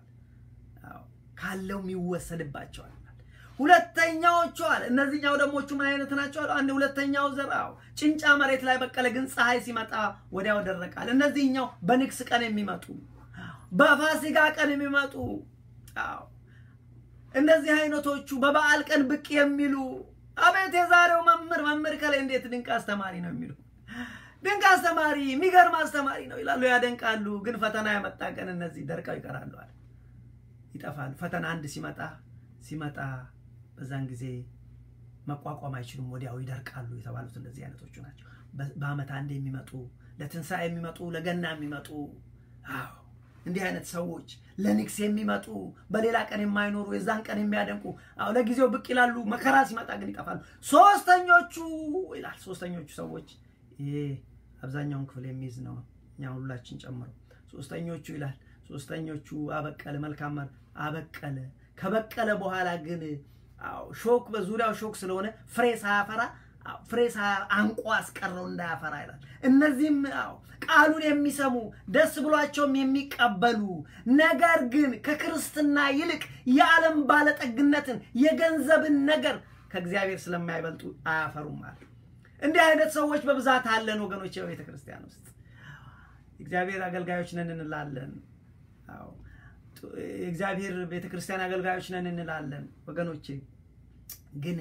ካለው ይወሰድባቸዋል። ሁለተኛዎቹ አለ እነዚህኛው ደሞቹ ምን አይነት ናቸው? አለ አንድ ሁለተኛው ዘር አዎ ጭንጫ መሬት ላይ በቀለ፣ ግን ፀሐይ ሲመጣ ወዲያው ደረቃል። እነዚህኛው በንግስ ቀን የሚመጡ በፋሲካ ቀን የሚመጡ አዎ እነዚህ አይነቶቹ በበዓል ቀን ብቅ የሚሉ አቤት የዛሬው መምህር መምህር ከላይ እንዴት ድንቅ አስተማሪ ነው የሚሉ ድንቅ አስተማሪ የሚገርም አስተማሪ ነው ይላሉ፣ ያደንቃሉ። ግን ፈተና የመጣ ቀን እነዚህ ደርቀው ይቀራሉ አለ ይጠፋሉ። ፈተና አንድ ሲመጣ ሲመጣ በዛን ጊዜ መቋቋም አይችሉም፣ ወዲያው ይደርቃሉ የተባሉት እንደዚህ አይነቶቹ ናቸው። በዓመት አንድ የሚመጡ ለትንሣኤ የሚመጡ ለገና የሚመጡ አዎ እንዲህ አይነት ሰዎች ለንግስ የሚመጡ በሌላ ቀን የማይኖሩ የዛን ቀን የሚያደንቁ አዎ ለጊዜው ብቅ ይላሉ፣ መከራ ሲመጣ ግን ይጠፋሉ። ሶስተኞቹ ይላል ሶስተኞቹ ሰዎች ይሄ አብዛኛውን ክፍል የሚይዝ ነው፣ እኛ ሁላችን ጨምሮ። ሶስተኞቹ ይላል ሶስተኞቹ አበቀለ፣ መልካም አበቀለ። ከበቀለ በኋላ ግን አዎ ሾክ በዙሪያው ሾክ ስለሆነ ፍሬ ሳያፈራ ፍሬ አንቆ አስቀረው እንዳያፈራ ይላል። እነዚህም አዎ ቃሉን የሚሰሙ ደስ ብሏቸውም የሚቀበሉ ነገር ግን ከክርስትና ይልቅ የዓለም ባለጠግነትን የገንዘብን ነገር ከእግዚአብሔር ስለማይበልጡ አያፈሩም አለ። እንዲህ አይነት ሰዎች በብዛት አለን ወገኖች፣ በቤተ ክርስቲያን ውስጥ እግዚአብሔር አገልጋዮች ነን እንላለን። አዎ የእግዚአብሔር ቤተ ክርስቲያን አገልጋዮች ነን እንላለን ወገኖቼ ግን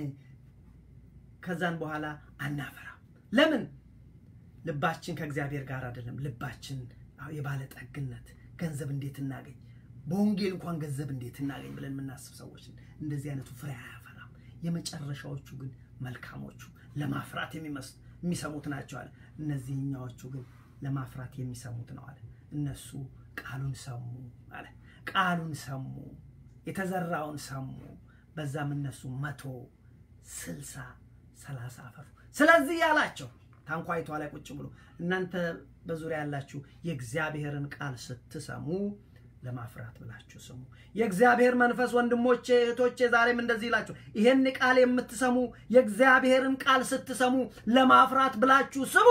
ከዛን በኋላ አናፈራም። ለምን? ልባችን ከእግዚአብሔር ጋር አይደለም። ልባችን የባለጠግነት ገንዘብ እንዴት እናገኝ፣ በወንጌል እንኳን ገንዘብ እንዴት እናገኝ ብለን የምናስብ ሰዎች እንደዚህ አይነቱ ፍሬ አያፈራም። የመጨረሻዎቹ ግን መልካሞቹ ለማፍራት የሚሰሙት ናቸው አለ። እነዚህኛዎቹ ግን ለማፍራት የሚሰሙት ነው አለ። እነሱ ቃሉን ሰሙ አለ። ቃሉን ሰሙ፣ የተዘራውን ሰሙ። በዛም እነሱ መቶ ስልሳ ሰላሳ አፈሩ። ስለዚህ ያላቸው ታንኳይቷ ላይ ቁጭ ብሎ እናንተ በዙሪያ ያላችሁ የእግዚአብሔርን ቃል ስትሰሙ ለማፍራት ብላችሁ ስሙ። የእግዚአብሔር መንፈስ ወንድሞቼ፣ እህቶቼ ዛሬም እንደዚህ ይላችሁ፣ ይሄን ቃል የምትሰሙ የእግዚአብሔርን ቃል ስትሰሙ ለማፍራት ብላችሁ ስሙ።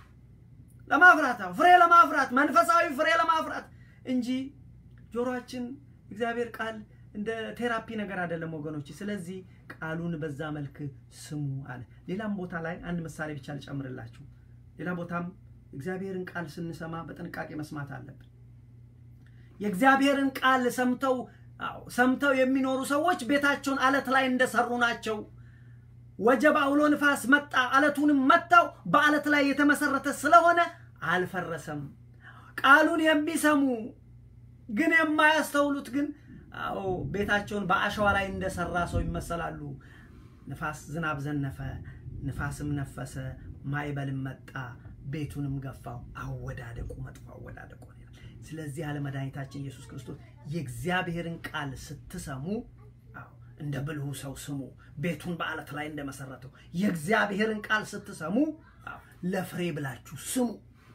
ለማፍራት ፍሬ ለማፍራት መንፈሳዊ ፍሬ ለማፍራት እንጂ ጆሮአችን እግዚአብሔር ቃል እንደ ቴራፒ ነገር አይደለም ወገኖች። ስለዚህ ቃሉን በዛ መልክ ስሙ አለ። ሌላም ቦታ ላይ አንድ ምሳሌ ብቻ ልጨምርላችሁ። ሌላ ቦታም እግዚአብሔርን ቃል ስንሰማ በጥንቃቄ መስማት አለብን። የእግዚአብሔርን ቃል ሰምተው ሰምተው የሚኖሩ ሰዎች ቤታቸውን አለት ላይ እንደሰሩ ናቸው። ወጀብ፣ አውሎ ንፋስ መጣ፣ አለቱንም መታው። በአለት ላይ የተመሰረተ ስለሆነ አልፈረሰም። ቃሉን የሚሰሙ ግን የማያስተውሉት ግን አዎ ቤታቸውን በአሸዋ ላይ እንደሰራ ሰው ይመሰላሉ። ንፋስ ዝናብ ዘነፈ፣ ንፋስም ነፈሰ፣ ማዕበልም መጣ፣ ቤቱንም ገፋው። አወዳደቁ መጥፎ አወዳደቁ። ስለዚህ ያለ መድኃኒታችን ኢየሱስ ክርስቶስ የእግዚአብሔርን ቃል ስትሰሙ እንደ ብልሁ ሰው ስሙ። ቤቱን በአለት ላይ እንደመሰረተው የእግዚአብሔርን ቃል ስትሰሙ ለፍሬ ብላችሁ ስሙ።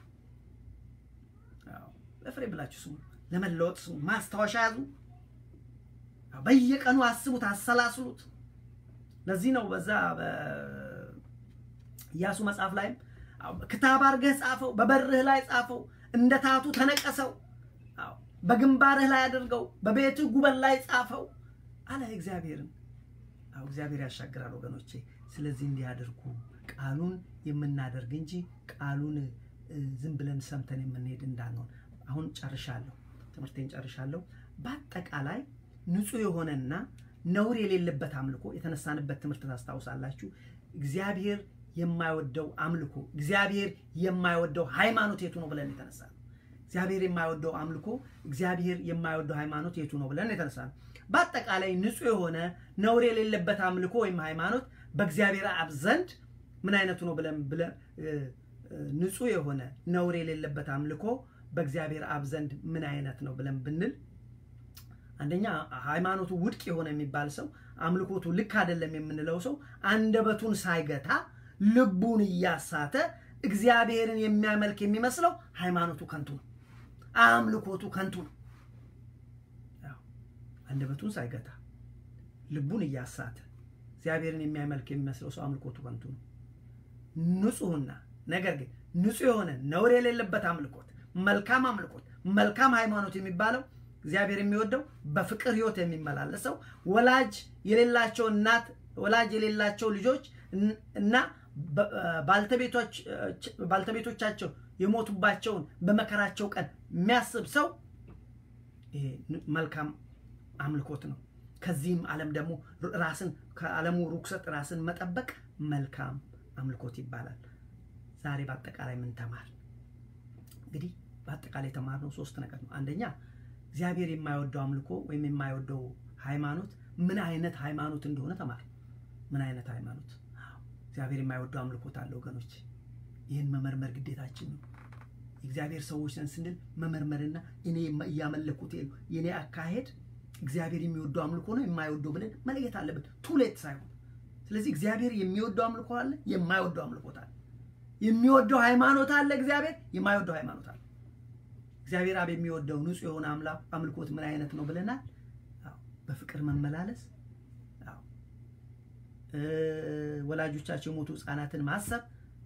ለፍሬ ብላችሁ ስሙ። ለመለወጥ ስሙ። ማስታወሻ ያዙ። በየቀኑ አስቡት፣ አሰላስሉት። ለዚህ ነው በዛ በኢያሱ መጽሐፍ ላይም ክታብ አድርገህ ጻፈው፣ በበርህ ላይ ጻፈው፣ እንደ ታቱ ተነቀሰው፣ በግንባርህ ላይ አድርገው፣ በቤትህ ጉበን ላይ ጻፈው አለ እግዚአብሔርን። አዎ እግዚአብሔር ያሻግራል ወገኖቼ። ስለዚህ እንዲህ አድርጉ፣ ቃሉን የምናደርግ እንጂ ቃሉን ዝም ብለን ሰምተን የምንሄድ እንዳንሆን። አሁን ጨርሻለሁ፣ ትምህርቴን ጨርሻለሁ። በአጠቃላይ ንጹሕ የሆነና ነውር የሌለበት አምልኮ የተነሳንበት ትምህርት ታስታውሳላችሁ። እግዚአብሔር የማይወደው አምልኮ፣ እግዚአብሔር የማይወደው ሃይማኖት የቱ ነው ብለን የተነሳ ነው። እግዚአብሔር የማይወደው አምልኮ፣ እግዚአብሔር የማይወደው ሃይማኖት የቱ ነው ብለን የተነሳ ነው። በአጠቃላይ ንጹሕ የሆነ ነውር የሌለበት አምልኮ ወይም ሃይማኖት በእግዚአብሔር አብ ዘንድ ምን አይነቱ ነው ብለን ብለን ንጹሕ የሆነ ነውር የሌለበት አምልኮ በእግዚአብሔር አብ ዘንድ ምን አይነት ነው ብለን ብንል አንደኛ ሃይማኖቱ ውድቅ የሆነ የሚባል ሰው አምልኮቱ ልክ አይደለም የምንለው ሰው አንደበቱን ሳይገታ ልቡን እያሳተ እግዚአብሔርን የሚያመልክ የሚመስለው ሃይማኖቱ ከንቱ ነው፣ አምልኮቱ ከንቱ ነው። አንደበቱን ሳይገታ ልቡን እያሳተ እግዚአብሔርን የሚያመልክ የሚመስለው ሰው አምልኮቱ ከንቱ ነው። ንጹሕና ነገር ግን ንጹሕ የሆነ ነውር የሌለበት አምልኮት፣ መልካም አምልኮት፣ መልካም ሃይማኖት የሚባለው እግዚአብሔር የሚወደው በፍቅር ሕይወት የሚመላለሰው ወላጅ የሌላቸው እናት ወላጅ የሌላቸው ልጆች እና ባልተቤቶቻቸው የሞቱባቸውን በመከራቸው ቀን የሚያስብ ሰው ይሄ መልካም አምልኮት ነው። ከዚህም ዓለም ደግሞ ራስን ከዓለሙ ርኩሰት ራስን መጠበቅ መልካም አምልኮት ይባላል። ዛሬ በአጠቃላይ ምን ተማር? እንግዲህ በአጠቃላይ የተማርነው ሶስት ነገር ነው። አንደኛ እግዚአብሔር የማይወደው አምልኮ ወይም የማይወደው ሃይማኖት ምን አይነት ሃይማኖት እንደሆነ ተማር። ምን አይነት ሃይማኖት? እግዚአብሔር የማይወደው አምልኮት አለ ወገኖች። ይህን መመርመር ግዴታችን ነው። የእግዚአብሔር ሰዎች ነን ስንል መመርመርና እኔ እያመለኩት የኔ አካሄድ እግዚአብሔር የሚወደው አምልኮ ነው የማይወደው ብለን መለየት አለብን፣ ቱሌት ሳይሆን። ስለዚህ እግዚአብሔር የሚወደው አምልኮ አለ፣ የማይወደው አምልኮት አለ። የሚወደው ሃይማኖት አለ፣ እግዚአብሔር የማይወደው ሃይማኖት አለ። እግዚአብሔር አብ የሚወደው ንጹሕ የሆነ አምልኮት ምን አይነት ነው ብለናል? በፍቅር መመላለስ፣ ወላጆቻቸው የሞቱ ሕፃናትን ማሰብ፣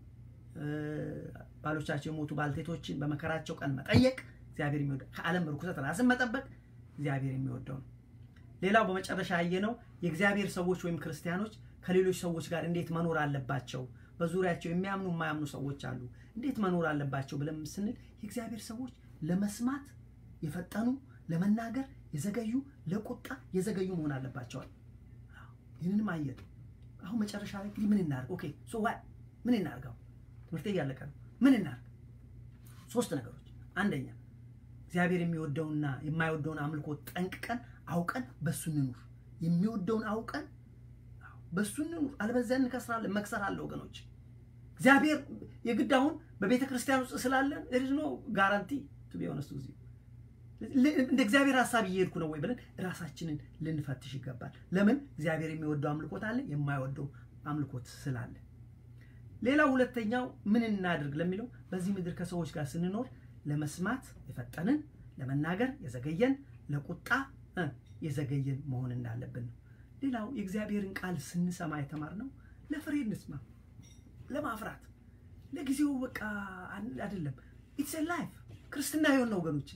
ባሎቻቸው የሞቱ ባልቴቶችን በመከራቸው ቀን መጠየቅ እግዚአብሔር የሚወደው ከዓለም ርኩሰት ራስን መጠበቅ እግዚአብሔር የሚወደው ነው። ሌላው በመጨረሻ ያየነው የእግዚአብሔር ሰዎች ወይም ክርስቲያኖች ከሌሎች ሰዎች ጋር እንዴት መኖር አለባቸው። በዙሪያቸው የሚያምኑ የማያምኑ ሰዎች አሉ። እንዴት መኖር አለባቸው ብለን ስንል የእግዚአብሔር ሰዎች ለመስማት የፈጠኑ ለመናገር የዘገዩ ለቁጣ የዘገዩ መሆን አለባቸዋል። ይህንንም አየን። አሁን መጨረሻ ላይ እንግዲህ ምን እናርግ? ኦኬ ሶ ዋት ምን እናርገው? ትምህርቴ እያለቀ ነው። ምን እናርግ? ሶስት ነገሮች። አንደኛ እግዚአብሔር የሚወደውና የማይወደውን አምልኮ ጠንቅቀን አውቀን በሱ እንኑር። የሚወደውን አውቀን በሱ እንኑር፣ አለበዚያ እንከስራለን። መክሰር አለ ወገኖች። እግዚአብሔር የግድ አሁን በቤተ ክርስቲያን ውስጥ ስላለን ሪዝ ኖ ጋራንቲ ቱ ቢ ሆነስት ጊዜ እንደ እግዚአብሔር ሀሳብ እየሄድኩ ነው ወይ ብለን ራሳችንን ልንፈትሽ ይገባል። ለምን እግዚአብሔር የሚወደው አምልኮት አለ፣ የማይወደው አምልኮት ስላለ። ሌላው ሁለተኛው ምን እናድርግ ለሚለው በዚህ ምድር ከሰዎች ጋር ስንኖር ለመስማት የፈጠንን ለመናገር የዘገየን ለቁጣ የዘገየን መሆን እንዳለብን ነው። ሌላው የእግዚአብሔርን ቃል ስንሰማ የተማርነው ለፍሬ እንስማ፣ ለማፍራት ለጊዜው በቃ አይደለም። ኢትስ ላይፍ ክርስትና የሆነ ወገኖችን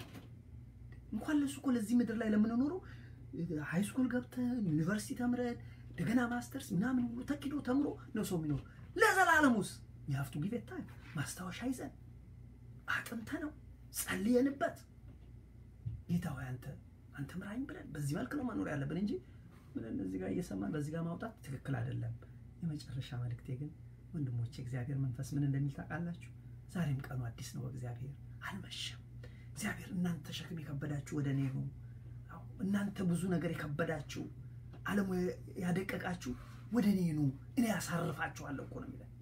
እንኳን ለሱ እኮ ለዚህ ምድር ላይ ለምንኖረው ሃይ ስኩል ገብተን ዩኒቨርሲቲ ተምረን እንደገና ማስተርስ ምናምን ሁሉ ተኪዶ ተምሮ ነው ሰው የሚኖሩ ለዘላለሙስ የሀፍቱ ጊዜ ታይም ማስታወሻ ይዘን አጥንተ ነው ጸልየንበት ጌታ ሆይ አንተ አንተ ምራኝ ብለን በዚህ መልክ ነው መኖር ያለብን እንጂ ብለን እዚህ ጋር እየሰማን በዚህ ጋር ማውጣት ትክክል አይደለም። የመጨረሻ መልእክቴ ግን ወንድሞቼ እግዚአብሔር መንፈስ ምን እንደሚል ታውቃላችሁ? ዛሬም ቀኑ አዲስ ነው። እግዚአብሔር አልመሸም። እግዚአብሔር እናንተ ሸክም የከበዳችሁ ወደ እኔ ኑ፣ እናንተ ብዙ ነገር የከበዳችሁ ዓለሙ ያደቀቃችሁ ወደ እኔ ኑ፣ እኔ ያሳርፋችኋለሁ እኮ ነው የሚለን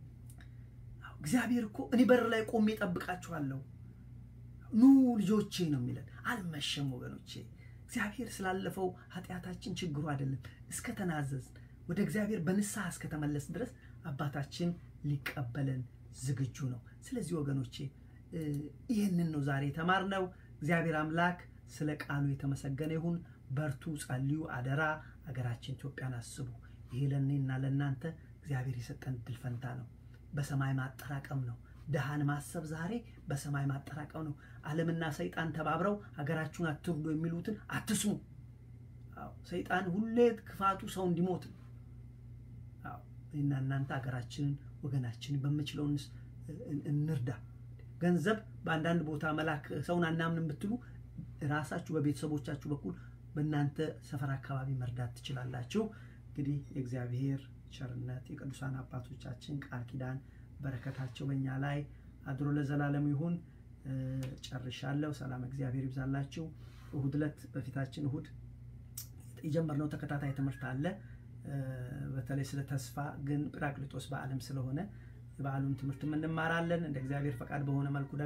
እግዚአብሔር እኮ እኔ በር ላይ ቆሜ እጠብቃችኋለሁ፣ ኑ ልጆቼ ነው የሚለን። አልመሸም ወገኖቼ። እግዚአብሔር ስላለፈው ኃጢአታችን ችግሩ አይደለም። እስከተናዘዝ ወደ እግዚአብሔር በንስሐ እስከተመለስ ድረስ አባታችን ሊቀበለን ዝግጁ ነው። ስለዚህ ወገኖቼ ይህንን ነው ዛሬ የተማርነው። እግዚአብሔር አምላክ ስለ ቃሉ የተመሰገነ ይሁን። በርቱ፣ ጸልዩ፣ አደራ አገራችን ኢትዮጵያን አስቡ። ይሄ ለእኔና ለእናንተ እግዚአብሔር የሰጠን ድል ፈንታ ነው። በሰማይ ማጠራቀም ነው። ድሃን ማሰብ ዛሬ በሰማይ ማጠራቀም ነው። ዓለምና ሰይጣን ተባብረው ሀገራችሁን አትርዱ የሚሉትን አትስሙ። ሰይጣን ሁሌ ክፋቱ ሰው እንዲሞት ነው። እኔና እናንተ ሀገራችንን ወገናችንን በምችለው እንርዳ። ገንዘብ በአንዳንድ ቦታ መላክ ሰውን አናምንም ብትሉ ራሳችሁ በቤተሰቦቻችሁ በኩል በእናንተ ሰፈር አካባቢ መርዳት ትችላላችሁ። እንግዲህ የእግዚአብሔር ቸርነት የቅዱሳን አባቶቻችን ቃል ኪዳን በረከታቸው በእኛ ላይ አድሮ ለዘላለሙ ይሁን። ጨርሻለሁ። ሰላም እግዚአብሔር ይብዛላችሁ። እሁድ ዕለት በፊታችን እሁድ የጀመርነው ተከታታይ ትምህርት አለ። በተለይ ስለ ተስፋ ግን ጰራቅሊጦስ በዓለም ስለሆነ የበዓሉን ትምህርት እንማራለን። እንደ እግዚአብሔር ፈቃድ በሆነ መልኩ